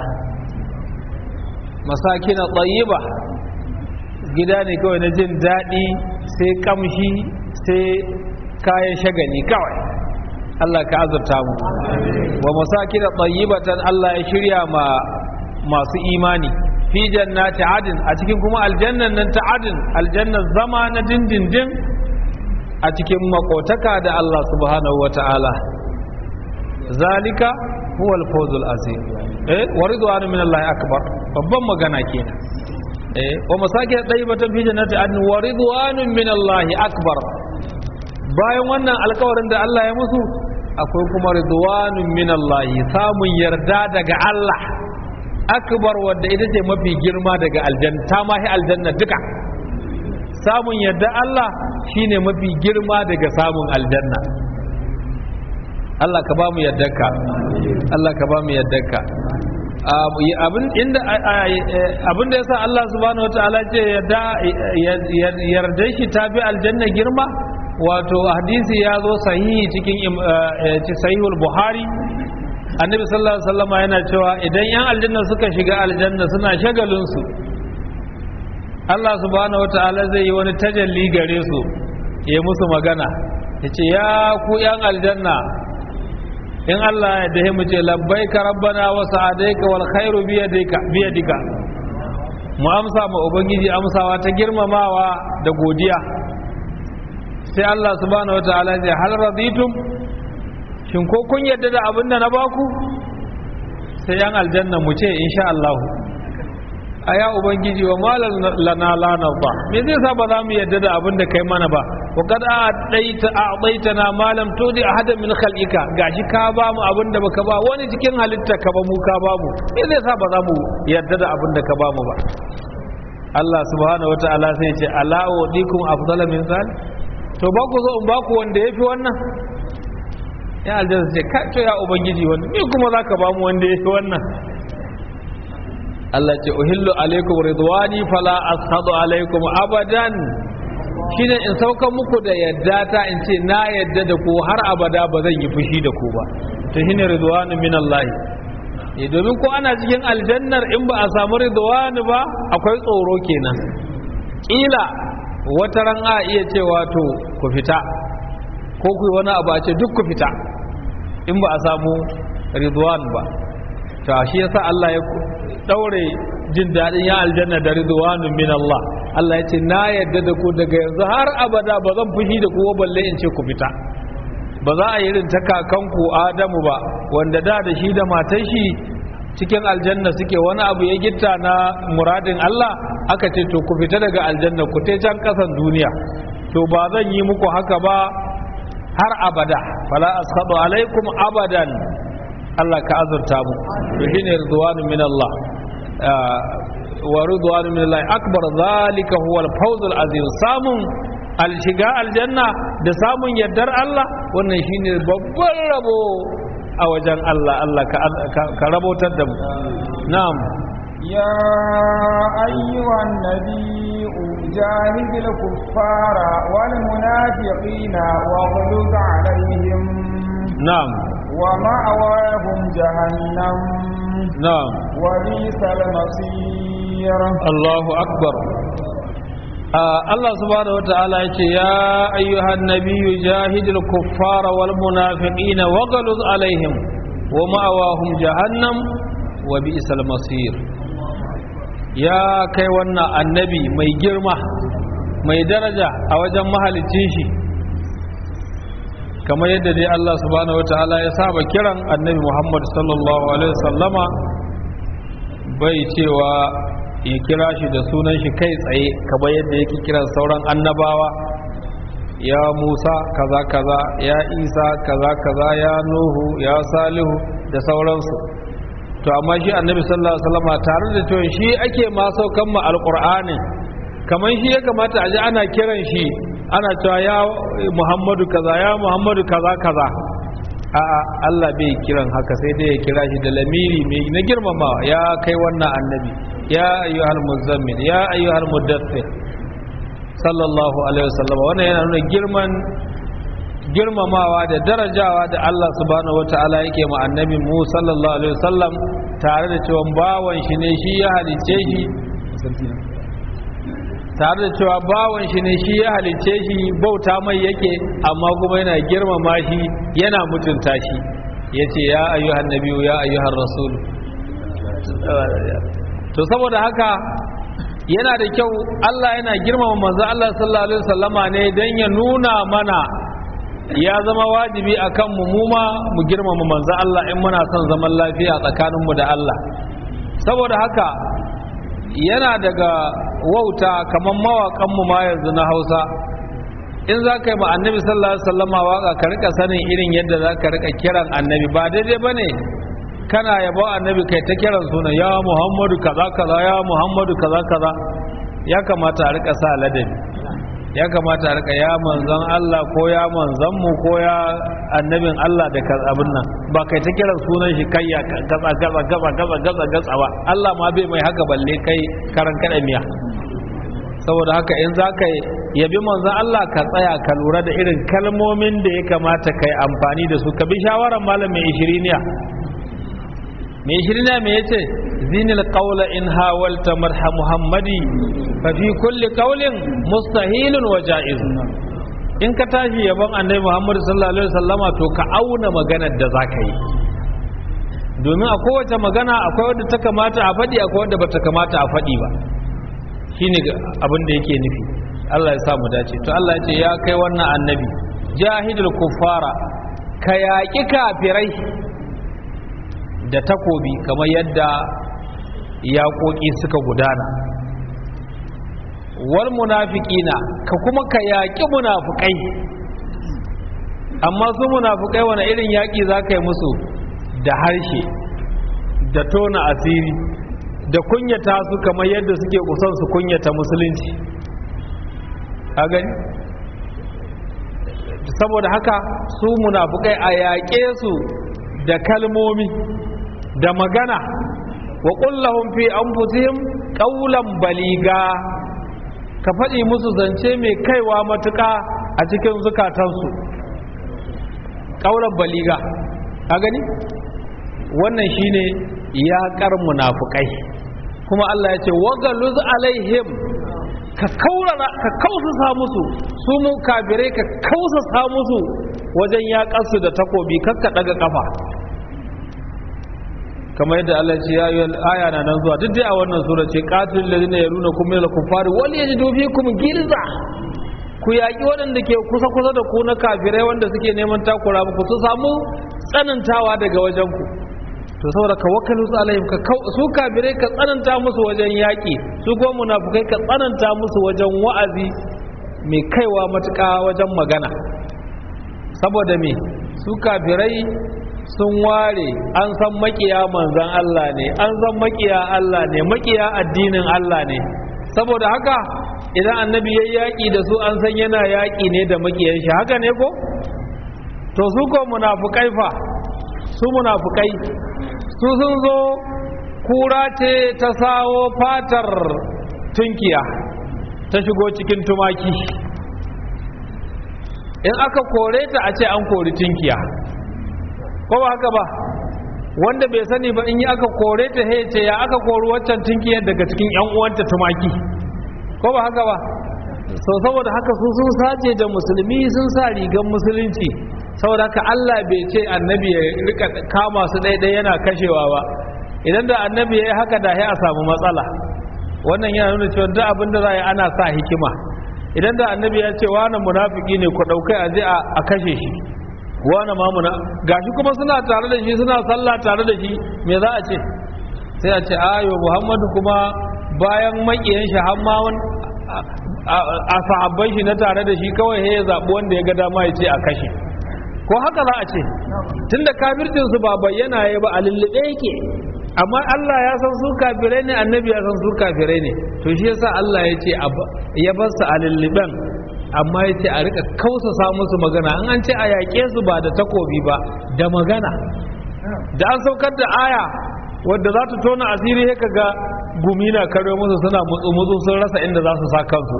masaki na tsayiba gida ne kawai na jin daɗi sai kamshi sai kayan shagali kawai Allah ka azurta mu wa masaki na tsayibatan Allah ya shirya ma masu imani fi jannati adin a cikin kuma aljannan nan ta adin aljannan zama na dindindin a cikin makotaka da Allah subhanahu wa ta'ala zalika huwa al-fawzul azim eh wa ridwanu min Allah akbar babban magana kenan eh wa masakin tayyibatan fi jannati adn wa ridwanun min Allah akbar bayan wannan alkawarin da Allah ya musu akwai kuma ridwanun min Allah samun yarda daga Allah akbar wadda ita ce mafi girma daga aljanna ta mahi aljanna duka samun yarda Allah shine mafi girma daga samun aljanna Allah ka ba mu yardarka Allah ka ba mu yaddarka abin inda abin da yasa Allah subhanahu wataala ce yadda yarda shi ta bi aljanna girma wato hadisi ya zo sahihi cikin sahihul buhari annabi sallallahu alaihi wasallama yana cewa idan yan aljanna suka shiga aljanna suna shagalin su Allah subhanahu wataala zai yi wani tajalli gare su ya musu magana yace ya ku yan aljanna in Allah ya dahe mu ce labbaika rabbana wa sa'adaika wal khairu bi yadika bi yadika mu amsa ma ubangiji amsawa ta girmamawa da godiya sai Allah subhanahu wataala ya hal raditum shin ko kun yadda da abin da na baku sai yan aljanna mu ce insha Allah a ya ubangiji wa malal lana lana ba me zai sa ba za mu yadda da abin da kai mana ba wa kad a'taita a'taitana ma lam tudi ahadan min khalqika gashi ka ba mu abin da baka ba wani cikin halitta ka ba mu ka ba mu me zai sa ba za mu yadda da abin da ka ba mu ba Allah subhanahu wataala sai ya ce ala wa dikum afdala min zal to ba ku zo in ba ku wanda yafi wannan ya aljanna ce ka to ya ubangiji wannan me kuma zaka ba mu wanda yafi wannan Allah ce uhillu alaikum ridwani fala ashadu alaikum abadan shine in sauka muku da yadda ta in ce na yadda da ku har abada ba zan yi fushi da ku ba to shine ridwanu min Allah eh domin ko ana cikin aljannar in ba a samu ridwanu ba akwai tsoro kenan kila wata ran a iya cewa to ku fita ko ku wani abu a ce duk ku fita in ba a samu ridwan ba ta shi yasa Allah ya daure jin daɗin ya aljanna da ridwanun min Allah Allah ya ce na yadda da ku daga yanzu har abada ba zan fushi da ku balle in ce ku fita ba za a yi irin ta kakanku Adamu ba wanda da da shi da matan shi cikin aljanna suke wani abu ya gitta na muradin Allah aka ce to ku fita daga aljanna ku te can kasan duniya to ba zan yi muku haka ba har abada fala askhadu alaikum abadan Allah ka azurta mu to shine ridwanu min Allah wa ridwanu min Allah akbar zalika huwa al-fawz al-azim samun al-shiga aljanna da samun yardar Allah wannan shine babban rabo a wajen Allah Allah ka rabotar da mu na'am يا أيها النبي جاهد الكفار والمنافقين واغلظ عليهم نعم ومأواهم جهنم نعم وبئس المصير الله أكبر آه الله سبحانه وتعالى يا أيها النبي جاهد الكفار والمنافقين وغلظ عليهم ومأواهم جهنم وبئس المصير يا كي ونا النبي مي جرمه مي درجة أوجه mahalicin shi kamar yadda dai Allah subhanahu wataala ya saba kiran annabi Muhammad sallallahu alaihi wasallama bai cewa ya kira shi da sunan shi kai tsaye kamar yadda yake kiran sauran annabawa ya Musa kaza kaza ya Isa kaza kaza ya Nuhu ya Salihu da sauransu to amma shi annabi sallallahu alaihi wasallama tare da cewa shi ake ma saukan mu alqur'anin kamar shi ya kamata a ji ana kiran shi ana cewa ya muhammadu kaza ya muhammadu kaza kaza a'a Allah bai kiran haka sai dai ya kira shi da lamiri mai na girmamawa ya kai wannan annabi ya ayyuhal muzammil ya ayyuhal muddathir sallallahu alaihi wasallam wannan yana nuna girman girmamawa da darajawa da Allah subhanahu wataala yake ma annabi mu sallallahu alaihi wasallam tare da cewa bawan shi ne shi ya halice shi tare da cewa bawan shi ne shi ya halicce shi bauta mai yake amma kuma yana girmama shi yana mutunta shi ya ce ya ayyuhan nabiyu ya ayyuhan rasul to saboda haka yana da kyau Allah yana girmama manzo Allah sallallahu alaihi wasallama ne dan ya nuna mana ya zama wajibi akan mu mu ma mu girmama manzo Allah in muna son zaman lafiya tsakaninmu da Allah saboda haka yana daga wauta kamar mawaƙanmu ma yanzu na hausa in za ka yi ma annabi sallallahu alaihi wasallama waka ka rika sanin irin yadda za ka rika kiran annabi ba daidai ba ne kana yabo annabi kai ta kiran suna ya muhammadu kaza kaza ya muhammadu kaza kaza ya kamata a rika sa ladabi ya kamata a rika ya manzon Allah ko ya manzon mu ko ya annabin Allah da ka abin nan ba kai ta kiran sunan shi kai ya gatsa gatsa gatsa gatsa gatsa gatsa ba Allah ma bai mai haka balle kai karan kada miya saboda haka in za ka yabi manzon Allah ka tsaya ka lura da irin kalmomin da ya kamata ka yi amfani da su ka bi shawarar malam mai ishiriniya mai ishiriniya mai yace zinil qawla in hawalta marha muhammadi fa fi kulli qawlin mustahilun wa jaiz in ka tashi yabon annabi muhammad sallallahu alaihi wasallama to ka auna maganar da zaka yi domin a kowace magana akwai wadda ta kamata a faɗi akwai wadda bata kamata a faɗi ba shine abin da yake nufi Allah ya sa mu dace to Allah ya ce ya kai wannan annabi jahidul kuffara ka yaƙi kafirai da takobi kamar yadda yaƙoƙi suka gudana wal munafiqina ka kuma ka yaƙi munafukai amma su munafukai wani irin yaƙi za ka yi musu da harshe da tona asiri da kunyata su kamar yadda suke kusan su kunyata musulunci a gani saboda haka su munafukai a yaƙe su da kalmomi da magana wa ƙullahun fi anfusihim ƙaulan baliga ka faɗi musu zance mai kaiwa matuƙa a cikin zukatansu ƙaulan baliga a gani wannan shine yaƙar munafukai kuma Allah ya ce wagaluz alaihim ka kaurara ka kausasa musu su mu kafirai ka kausasa musu wajen yaƙarsu da takobi kakka daga kafa kamar yadda Allah ce ya yi aya na nan zuwa duk dai a wannan sura ce qatil ladina yaruna kum min al-kuffari wal yajidu fikum gilza ku yaƙi waɗanda ke kusa kusa da ku na kafirai wanda suke neman takura muku su samu tsanantawa daga wajen ku to saboda ka wakalu su alaihim ka su kafirai ka tsananta musu wajen yaƙi su ko munafukai ka tsananta musu wajen wa'azi mai kaiwa matuƙa wajen magana saboda me su kafirai sun ware an san makiya manzan Allah ne an san makiya Allah ne makiya addinin Allah ne saboda haka idan annabi ya yaƙi da su an san yana yaƙi ne da makiyan shi haka ne ko to su ko munafukai fa su munafukai su sun zo kura ce ta sawo fatar tunkiya ta shigo cikin tumaki in aka kore ta a ce an kori tunkiya ko ba haka ba wanda bai sani ba in yi aka kore ta he ce ya aka kori waccan tunkiyar daga cikin yan uwanta tumaki ko ba haka ba so saboda haka su sun sace da musulmi sun sa rigan musulunci saboda haka Allah bai ce annabi ya rika kama su ɗaiɗai yana kashewa ba idan da annabi ya yi haka da ya a samu matsala wannan yana nuna cewa duk abin da za a yi ana sa hikima idan da annabi ya ce wani munafiki ne ku ɗaukai a je a kashe shi wani ma muna gashi kuma suna tare da shi suna sallah tare da shi me za a ce sai a ce ayo muhammadu kuma bayan makiyan shi har ma a sahabban shi na tare da shi kawai ya zaɓi wanda ya ga dama ya ce a kashe ko haka za a ce tunda kafircin su ba bayyana ya ba a lullube yake amma Allah ya san su kafirai ne annabi ya san su kafirai ne to shi yasa Allah ya ce ya bar su a lulluben amma ya ce a rika kausasa musu magana an an ce a yaƙe su ba da takobi ba da magana da an saukar da aya wadda za ta tona asiri ya ga gumi na karo musu suna mutsu-mutsu sun rasa inda za su sa kansu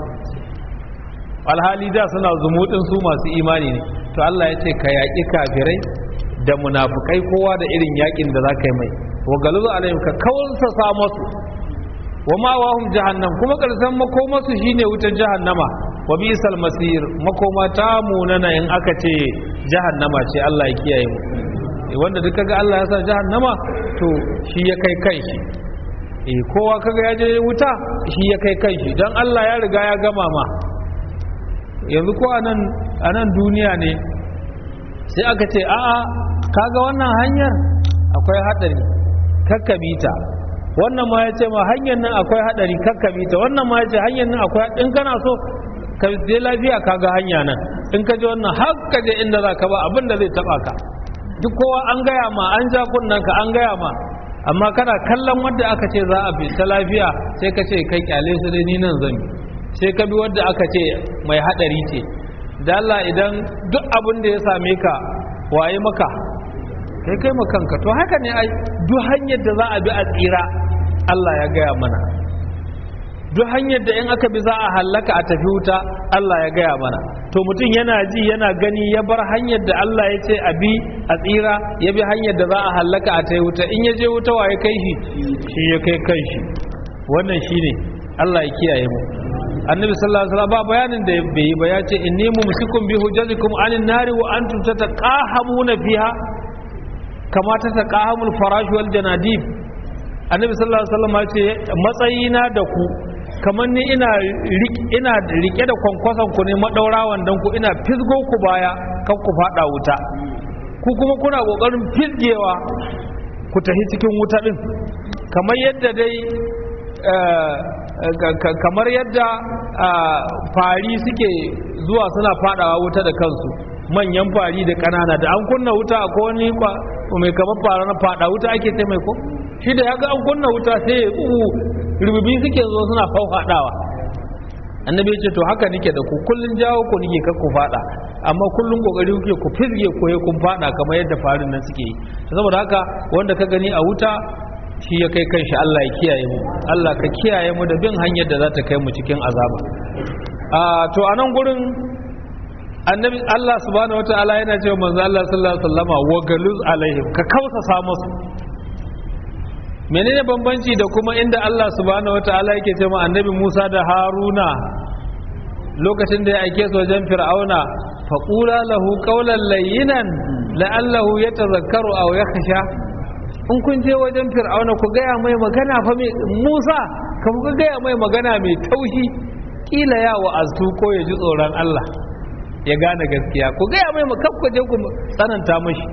alhali da suna zumuɗin su masu imani ne to Allah ya ce ka yaƙi kafirai da munafukai kowa da irin yaƙin da za ka yi mai wa galuzu alaihim ka kausasa masu wa ma wahum jahannam kuma ƙarshen makomasu shine wutar jahannama wa bisal masir makoma ta munana in aka ce jahannama ce Allah ya kiyaye mu wanda duk kaga Allah ya sa jahannama to shi ya kai kanshi eh kowa kaga ya je wuta shi ya kai kanshi dan Allah ya riga ya gama ma yanzu ko anan anan duniya ne sai aka ce a'a kaga wannan hanyar akwai hadari kakkabita wannan ma ya ce ma hanyar nan akwai hadari kakkabita wannan ma ya ce hanyar nan akwai in kana so ka je lafiya ka ga hanya nan in ka je wannan har ka je inda za ka ba abin da zai taba ka duk kowa an gaya ma an ja kunnen ka an gaya ma amma kana kallon wanda aka ce za a bi ta lafiya sai ka ce kai kyale su dai ni nan zan sai ka bi wadda aka ce mai hadari ce da Allah idan duk abin da ya same ka waye maka kai kai makanka to haka ne ai duk hanyar da za a bi a tsira Allah ya gaya mana duk hanyar da in aka bi za a hallaka a tafi wuta Allah ya gaya mana to mutum yana ji yana gani ya bar hanyar da Allah ya ce a bi a tsira ya bi hanyar da za a hallaka a tafi wuta in ya je wuta wa ya kai shi shi ya kai kan shi wannan shine Allah ya kiyaye mu annabi sallallahu alaihi wasallam ba bayanin da bai yi ba ya ce inni mumsikum bi hujjatikum anin nari wa antum tataqahamuna fiha kama tataqahamul farash wal janadib annabi sallallahu alaihi wasallam ya ce matsayina da ku kamar ni ina ina rike da kwankwason ku ne madaurawan dan ku ina fisgo ku baya kan ku fada wuta ku kuma kuna kokarin fisgewa ku tafi cikin wuta din kamar yadda dai kamar yadda fari suke zuwa suna fadawa wuta da kansu manyan fari da kanana da an kunna wuta a wani mai kamar fara na fada wuta ake ce mai ko shi da ya ga an kunna wuta sai ya uwu rububi suke zo suna faufaɗawa annabi ya ce to haka nike da ku kullun jawo ku nike kar ku fada amma kullun kokari kuke ku fizge ko ya kun fada kamar yadda farin nan suke yi saboda haka wanda ka gani a wuta shi ya kai kanshi Allah ya kiyaye mu Allah ka kiyaye mu da bin hanyar da za ta kai mu cikin azaba a to a nan gurin annabi Allah subhanahu wataala yana cewa manzo Allah sallallahu alaihi wasallama wa galuz alaihim ka kausa musu menene bambanci da kuma inda Allah subhanahu wataala yake cewa annabi Musa da Haruna lokacin da ya aike su wajen Fir'auna faqula lahu qawlan layyinan la'allahu yatazakkaru aw yakhsha in kun je wajen Fir'auna ku gaya mai magana fa mai Musa ka ku gaya mai magana mai taushi kila ya wa'aztu ko ya ji tsoron Allah ya gane gaskiya ku gaya mai makabka je ku tsananta mashi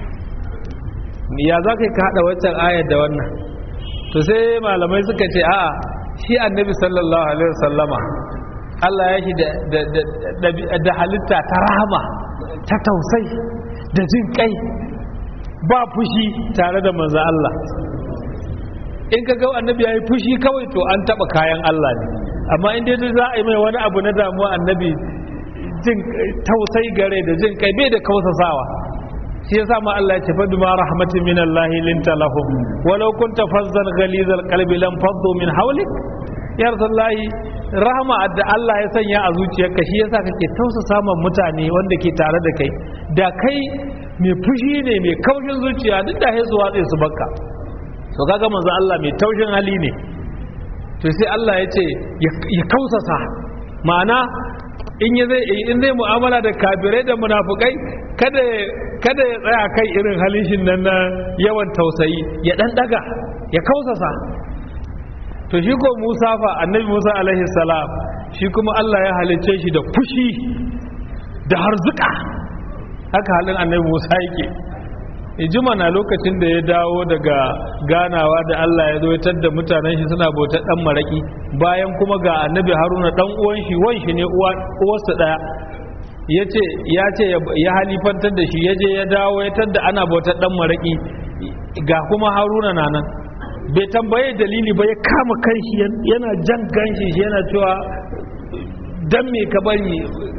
ya za ka ka haɗa waccan ayar da wannan to sai malamai suka ce a shi annabi sallallahu alaihi wasallama Allah ya shi da halitta ta rahama ta tausai da jin kai ba fushi tare da manzo Allah in ka ga annabi ya yi fushi kawai to an taɓa kayan Allah ne amma in dai za a yi mai wani abu na damuwa annabi jin tausai gare da jin kai bai da kausasawa shi yasa ma Allah ya ce fa bima rahmatin min Allah linta lahum walau kunta fazzan ghalizal qalbi lam faddu min hawlik ya rasulullahi rahama da Allah ya sanya a zuciyarka shi yasa kake tausasa ma mutane wanda ke tare da kai da kai mai fushi ne mai kaushin zuciya duk da haisu watsa su bakka to kaga manzo Allah mai taushin hali ne to sai Allah ya ce ya kausasa ma'ana in ya zai in zai mu'amala da kafirai da munafukai kada kada ya tsaya kai irin halin shi nan na yawan tausayi ya dan daga ya kausasa to shi ko Musa fa annabi Musa alaihi salam shi kuma Allah ya halicce shi da fushi da harzuka haka halin annabi Musa yake ijima na lokacin da ya dawo daga ganawa da Allah ya zoitar da mutanen shi suna bauta dan maraki bayan kuma ga annabi haruna dan uwan shi wan shi ne uwarsa daya yace ya ce ya halifantar da shi ya je ya dawo ya tadda ana bautar dan maraki ga kuma haruna na nan bai tambaye dalili ba ya kama kanshi yana jan ganshi yana cewa dan me ka bari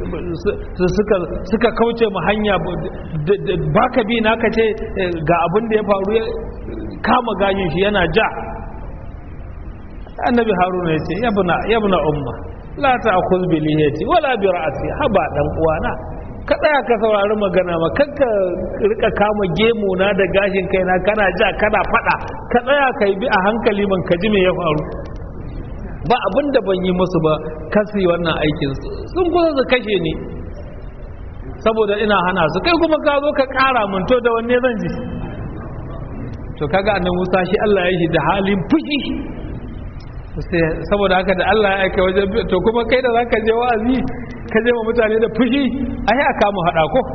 suka kauce mu hanya baka bi na ka ce ga abin da ya faru kama gashin shi yana ja annabi haruna ya ce yabna umma la ta'khudh bi lihiyati wala bi ra'si haba dan uwana ka tsaya ka saurari magana ma kanka rika kama gemu na da gashin kaina kana ja kana fada ka tsaya ka bi a hankali man ka ji me ya faru ba abin da ban yi musu ba kasi wannan aikin sun kusa su kashe ni saboda ina hana su kai kuma ka zo ka kara mun to da wanne zan ji to kaga annabi Musa shi Allah ya shi da halin fushi saboda haka da Allah ya aika wajen to kuma kai da zaka je wa'azi ka je ma mutane da fushi ai aka mu hada ko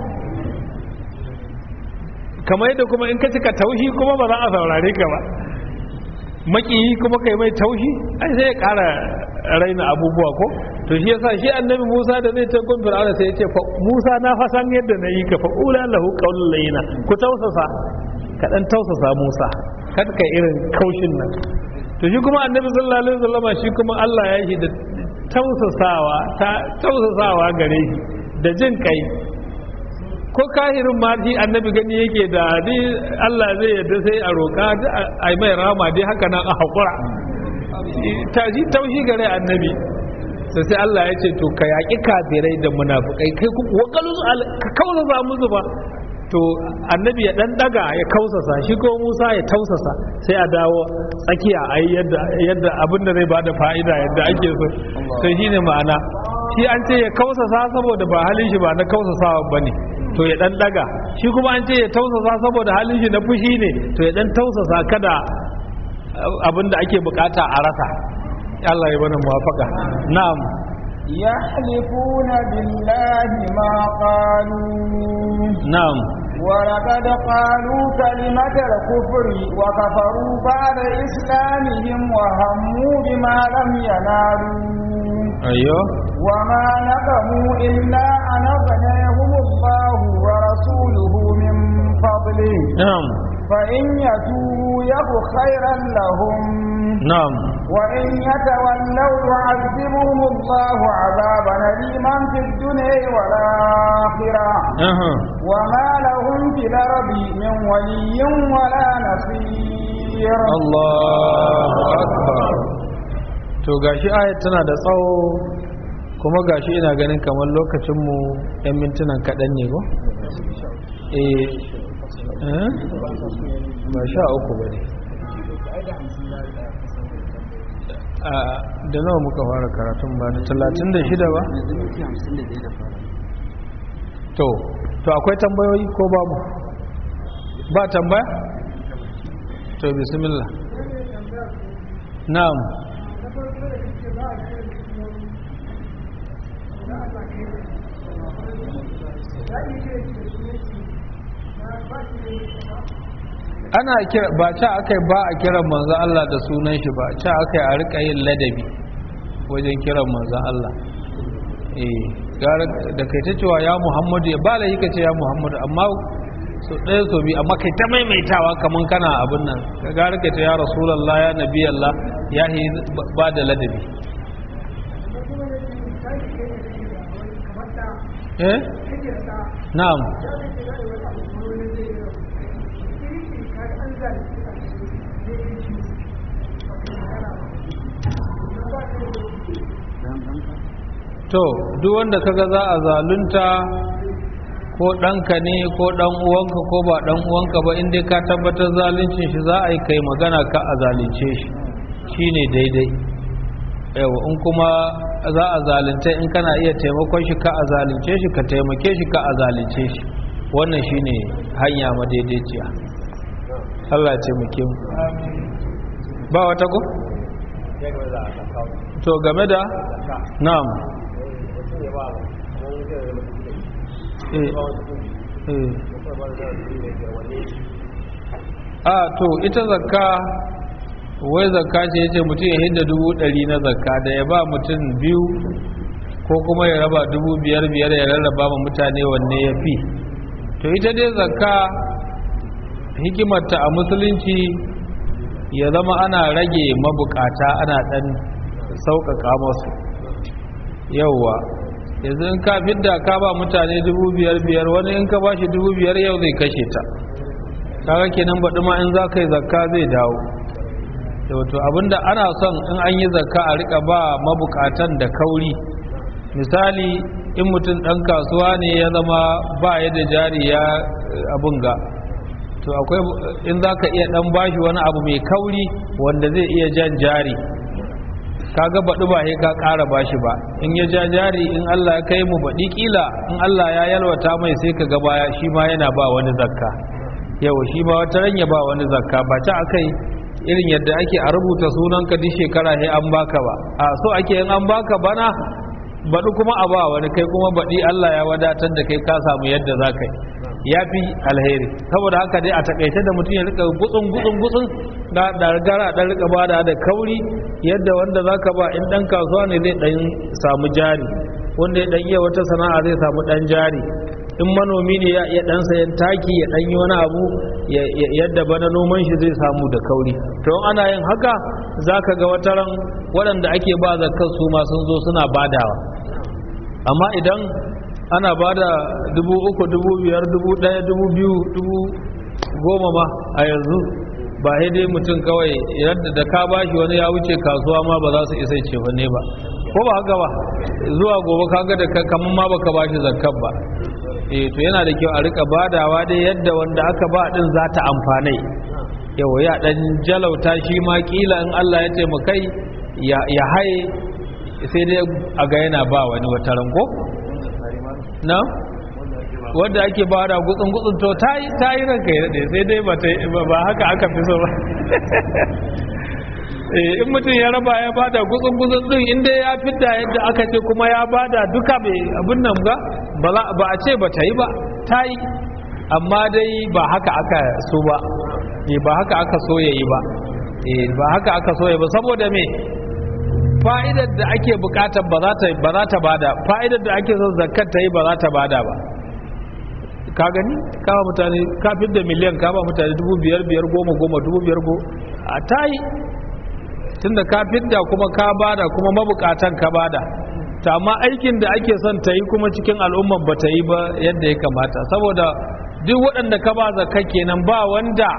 kamar yadda kuma in ka cika taushi kuma ba za a saurare ka ba makiyi kuma kai mai taushi ai sai ya kara raina abubuwa ko to shi yasa shi annabi Musa da zai ta gun Fir'auna sai ya ce fa Musa na fa san yadda na yi ka fa ula lahu qaulul layina ku tausasa ka dan tausasa Musa kada kai irin kaushin nan to shi kuma annabi sallallahu alaihi wasallam shi kuma Allah ya yi da tausasawa ta tausasawa gare shi da jin kai ko kahirin ma shi annabi gani yake da ni Allah zai yarda sai a roƙa a mai rama dai haka nan a haƙura ta ji taushi gare annabi sai sai Allah ya ce to ka yaƙi kafirai da munafukai kai ku wakalu ka kausasa musu ba to annabi ya dan daga ya kausasa shi ko Musa ya tausasa sai a dawo tsakiya a yadda yadda abin da zai bada fa'ida yadda ake so sai shine ma'ana shi an ce ya kausasa saboda ba halin shi ba na kausasawa bane to ya dan daga shi kuma an ce ya tausasa saboda halin shi na fushi ne to ya dan tausasa kada abin da ake bukata a rasa Allah ya bana muwafaka na'am يحلفون بالله ما قالوا na'am ولقد قالوا كلمة الكفر وكفروا بعد إسلامهم وهموا بما لم ينالوا ayyo وما نقموا إلا أن أغنيهم الله ورسوله من فضله na'am فإن يتوبوا يك خيرا لهم na'am وإن يتولوا يعذبهم الله عذابا أليما في الدنيا والآخرة aha وما لهم في الأرض من ولي ولا نصير Allahu akbar to gashi ayat tana da tsawo kuma gashi ina ganin kamar lokacinmu 'yan mintunan kaɗan ne ko? eh eh? ba sha uku ba ne a da nawa muka fara karatun ba da talatin da shida ba? to to akwai tambayoyi ko babu ba tambaya? to bismillah na'am ana kira ba ta akai ba a kiran manzo Allah da sunan shi ba ta akai a rika yin ladabi wajen kiran manzo Allah eh gara da kai ta cewa ya Muhammadu ya bala yake ce ya Muhammadu amma so ɗaya so bi amma kai ta maimaitawa kaman kana abin nan ka gara kai ta ya Rasulullah ya Nabi Allah ya yi ba da ladabi eh na'am to duk wanda kaga za a zalunta ko ɗanka ne ko ɗan uwanka ko ba ɗan uwanka ba inda ka tabbatar zaluncin shi za a yi kai magana ka a zalunce shi shine daidai yawa in kuma za a zalunta in kana iya taimakon shi ka a zalunce shi ka taimake shi ka a zalunce shi wannan shine hanya madaidaiciya Allah ya taimake mu ba wata ko to game da na'am a to ita zakka wai zakka ce yace mutum ya hidda dubu ɗari na zakka da ya ba mutum biyu ko kuma ya raba dubu biyar biyar ya rarraba ma mutane wanne ya fi to ita dai zakka hikimarta a musulunci ya zama ana rage mabukata ana ɗan sauƙaƙa masu yauwa yanzu in ka fidda ka ba mutane dubu biyar biyar wani in ka ba shi dubu biyar yau zai kashe ta kaga kenan baɗi ma in za ka yi zakka zai dawo wato abinda ana son in an yi zakka a rika ba mabukatan da kauri misali in mutum ɗan kasuwa ne ya zama ba ya da jari ya abin ga to akwai in za ka iya ɗan bashi wani abu mai kauri wanda zai iya jan jari kaga baɗi ba sai ka ƙara bashi ba in ya ja jari in Allah ya kai mu baɗi ƙila in Allah ya yalwata mai sai ka ga baya shi ma yana ba wani zakka yau shi ma wata ranya ba wani zakka ba ta akai irin yadda ake a rubuta sunanka duk shekara sai an baka ba a so ake in an baka bana baɗi kuma a ba wani kai kuma baɗi Allah ya wadatar da kai ka samu yadda za ka yi ya fi alheri saboda haka dai a takaice da mutum ya rika gutsun gutsun gutsun da da gara dan rika bada da kauri yadda wanda zaka ba in dan kasuwa ne zai dan samu jari wanda ya dan iya wata sana'a zai samu dan jari in manomi ne ya iya dan sayan taki ya dan yi wani abu yadda bana noman shi zai samu da kauri to ana yin haka za ka ga wataran waɗanda ake ba zakar su ma sun zo suna badawa amma idan ana ba da dubu uku dubu biyar dubu ɗaya dubu biyu dubu goma ma a yanzu ba sai dai mutum kawai yadda da ka bashi wani ya wuce kasuwa ma ba za su isa ce ne ba ko ba haka ba zuwa gobe kaga da kamar ma baka bashi zakkar ba eh to yana da kyau a rika badawa dai yadda wanda aka ba din za ta amfane yau ya dan jalauta shi ma kila in Allah ya taimakai ya ya haye sai dai a ga yana ba wani wata ranko na wanda ake ba da gutsun gutsun to ta yi ta yi ranka ya daɗe sai dai ba haka aka fi so ba in mutum ya raba ya bada gutsun gutsun din inda ya fidda yadda aka ce kuma ya bada duka bai abin nan ga ba a ce ba ta yi ba ta yi amma dai ba haka aka so ba ba haka aka so ya yi ba ba haka aka so ya ba saboda me fa'idar da ake bukatar ba za ta bada fa'idar da ake son zakkar ta yi ba za ta bada ba ka gani ka ba mutane ka da miliyan ka ba mutane dubu biyar biyar goma goma dubu biyar go a ta yi tunda ka da kuma ka bada kuma mabukatan ka bada ta amma aikin da ake son ta yi kuma cikin al'ummar ba ta yi ba yadda ya kamata saboda duk waɗanda ka ba zakka kenan ba wanda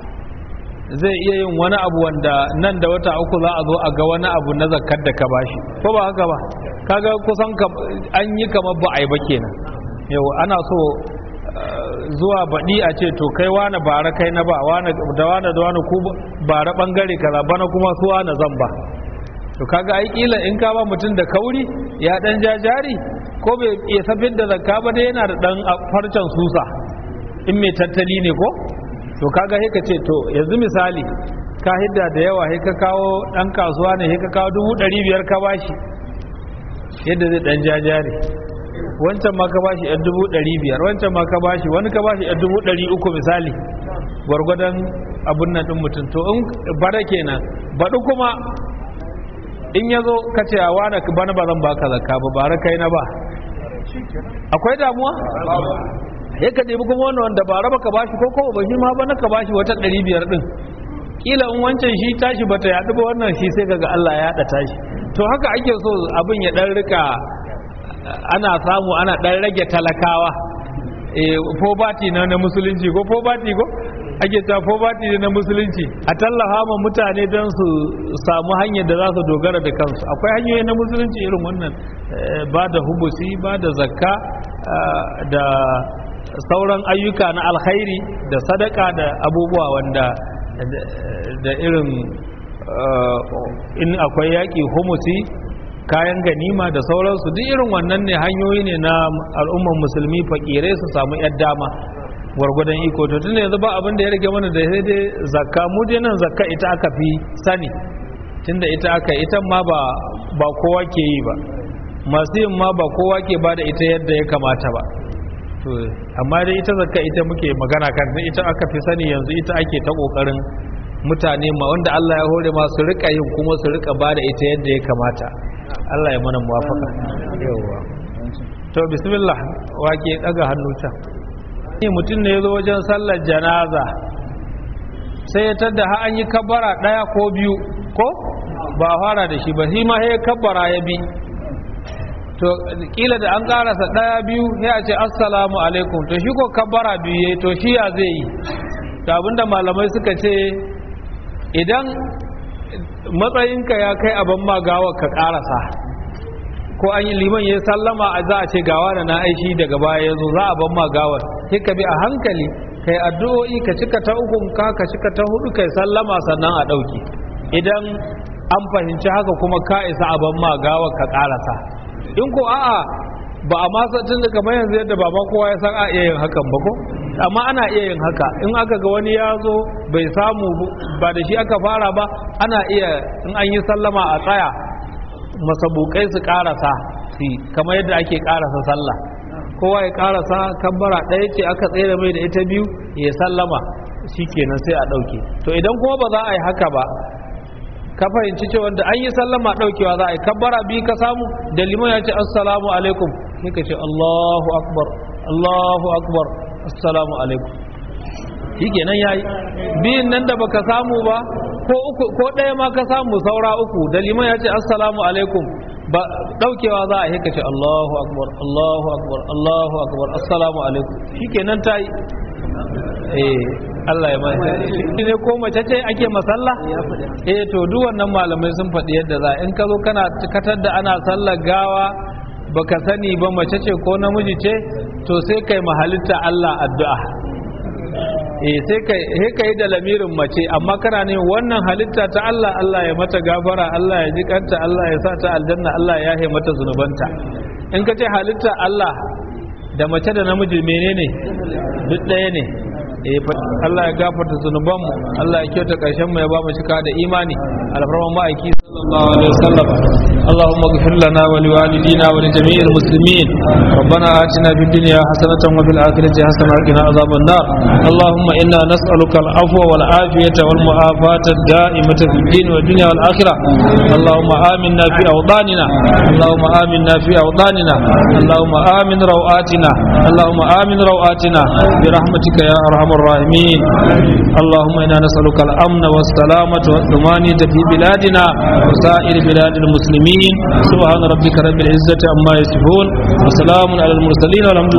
zai iya yin wani abu wanda nan da wata uku za a zo a ga wani abu na zakkar da ka bashi ko ba haka ba kaga kusan an yi kamar ba a yi ba kenan yau ana so zuwa baɗi a ce to kai wane bara kai na ba da wane da wane ku bara ɓangare kaza bana kuma su wane zan ba to kaga ai kila in ka ba mutum da kauri ya dan jajari ko bai iya safin da zakka ba dai yana da dan farcen susa in mai tattali ne ko to kaga sai ka ce to yanzu misali ka hidda da yawa sai ka kawo dan kasuwa ne sai ka kawo dubu ɗari biyar ka bashi yadda zai dan jajari wancan ma ka bashi yan dubu ɗari biyar wancan ma ka bashi wani ka bashi yan dubu ɗari uku misali gwargwadon abun nan ɗin mutum to in bara kenan baɗi kuma in ya zo ka ce a wane bana ba zan baka zakka ba bara kai na ba akwai damuwa ya ka ɗebi kuma wani wanda bara baka bashi ko kuma ba shi ma bana ka bashi wata ɗari biyar ɗin kila in wancan shi tashi bata yaɗu ba wannan shi sai kaga Allah ya yaɗa tashi to haka ake so abin ya ɗan rika ana samu ana dan rage talakawa pobati na na musulunci ko pobati ko ake ta pobati na musulunci a tallafa ma mutane don su samu hanyar da za su dogara da kansu akwai hanyoyi na musulunci irin wannan ba da hubusi ba da zakka da sauran ayyuka na alkhairi da sadaka da abubuwa wanda da irin in akwai yaƙi humusi kayan ganima da sauransu duk irin wannan ne hanyoyi ne na al'umman musulmi fakirai su samu yar dama gwargwadon iko to tun yanzu ba abin da ya rage mana da sai dai zakka mu dai nan zakka ita aka fi sani tunda ita aka ita ma ba ba kowa ke yi ba masu yin ma ba kowa ke ba da ita yadda ya kamata ba to amma dai ita zakka ita muke magana kan ita aka fi sani yanzu ita ake ta kokarin mutane ma wanda Allah ya hore ma su rika yin kuma su rika ba da ita yadda ya kamata Allah ya mana muwafaka yawa to bismillah wake daga hannu can ni mutum ne yazo wajen sallar janaza sai ya tada ha an yi kabbara daya ko biyu ko ba fara da shi ba shi ma sai kabbara ya bi to kila da an karasa daya biyu sai a ce assalamu alaikum to shi ko kabbara biyu yayi to shi ya zai yi to abinda malamai suka ce idan matsayinka ya kai abin ma gawa ka karasa ko an yi liman ya sallama a za a ce gawa da na aishi daga baya ya zo za a ban ma gawar sai ka bi a hankali kai addu'o'i ka cika ta ukun ka ka cika ta hudu kai sallama sannan a ɗauki idan an fahimci haka kuma ka isa a ban ma gawar ka karasa in ko a'a ba a masa tun da kamar yanzu yadda baba kowa ya san a iya yin hakan ba ko amma ana iya yin haka in aka ga wani ya zo bai samu ba da shi aka fara ba ana iya in an yi sallama a tsaya masabukai su karasa su kamar yadda ake karasa sallah kowa ya karasa kabbara ɗaya ce aka tsere mai da ita biyu ya sallama shi kenan sai a ɗauke to idan kuma ba za a yi haka ba ka fahimci cewa da an yi sallama ɗaukewa za a yi kabbara biyu ka samu da liman ya ce assalamu alaikum sai ka ce allahu akbar allahu akbar assalamu alaikum shi kenan ya yi biyun nan da baka samu ba ko uku ko ɗaya ma ka samu saura uku da liman ya ce assalamu alaikum ba daukewa za a yi ka ce Allahu akbar Allahu akbar Allahu akbar assalamu alaikum shikenan tayi eh Allah ya mai shi ne ko mace ce ake masalla eh to duk wannan malamai sun faɗi yadda za in ka zo kana katar da ana sallar gawa baka sani ba mace ce ko namiji ce to sai kai mahalitta Allah addu'a eh sai kai sai kai da lamirin mace amma kana ne wannan halitta ta Allah Allah ya mata gafara Allah ya jikanta Allah ya sa ta aljanna Allah ya yahe mata zunubanta in ka ce halitta Allah da mace da namiji menene duk ɗaya ne Allah ya gafarta zunubanmu Allah ya kyauta ƙarshen mu ya ba mu cika da imani alfarman ma'aiki sallallahu alaihi wasallam اللهم اغفر لنا ولوالدينا ولجميع المسلمين ربنا آتنا في الدنيا حسنة وفي الآخرة حسنة وقنا عذاب النار اللهم إنا نسألك العفو والعافية والمعافاة الدائمة في الدين والدنيا والآخرة اللهم آمنا في أوطاننا اللهم آمنا في أوطاننا اللهم آمن روآتنا اللهم آمن روآتنا برحمتك يا أرحم الراحمين اللهم إنا نسألك الأمن والسلامة والطمأنينة في بلادنا وسائر بلاد المسلمين سبحان ربك رب العزة عما يصفون وسلام على المرسلين والحمد لله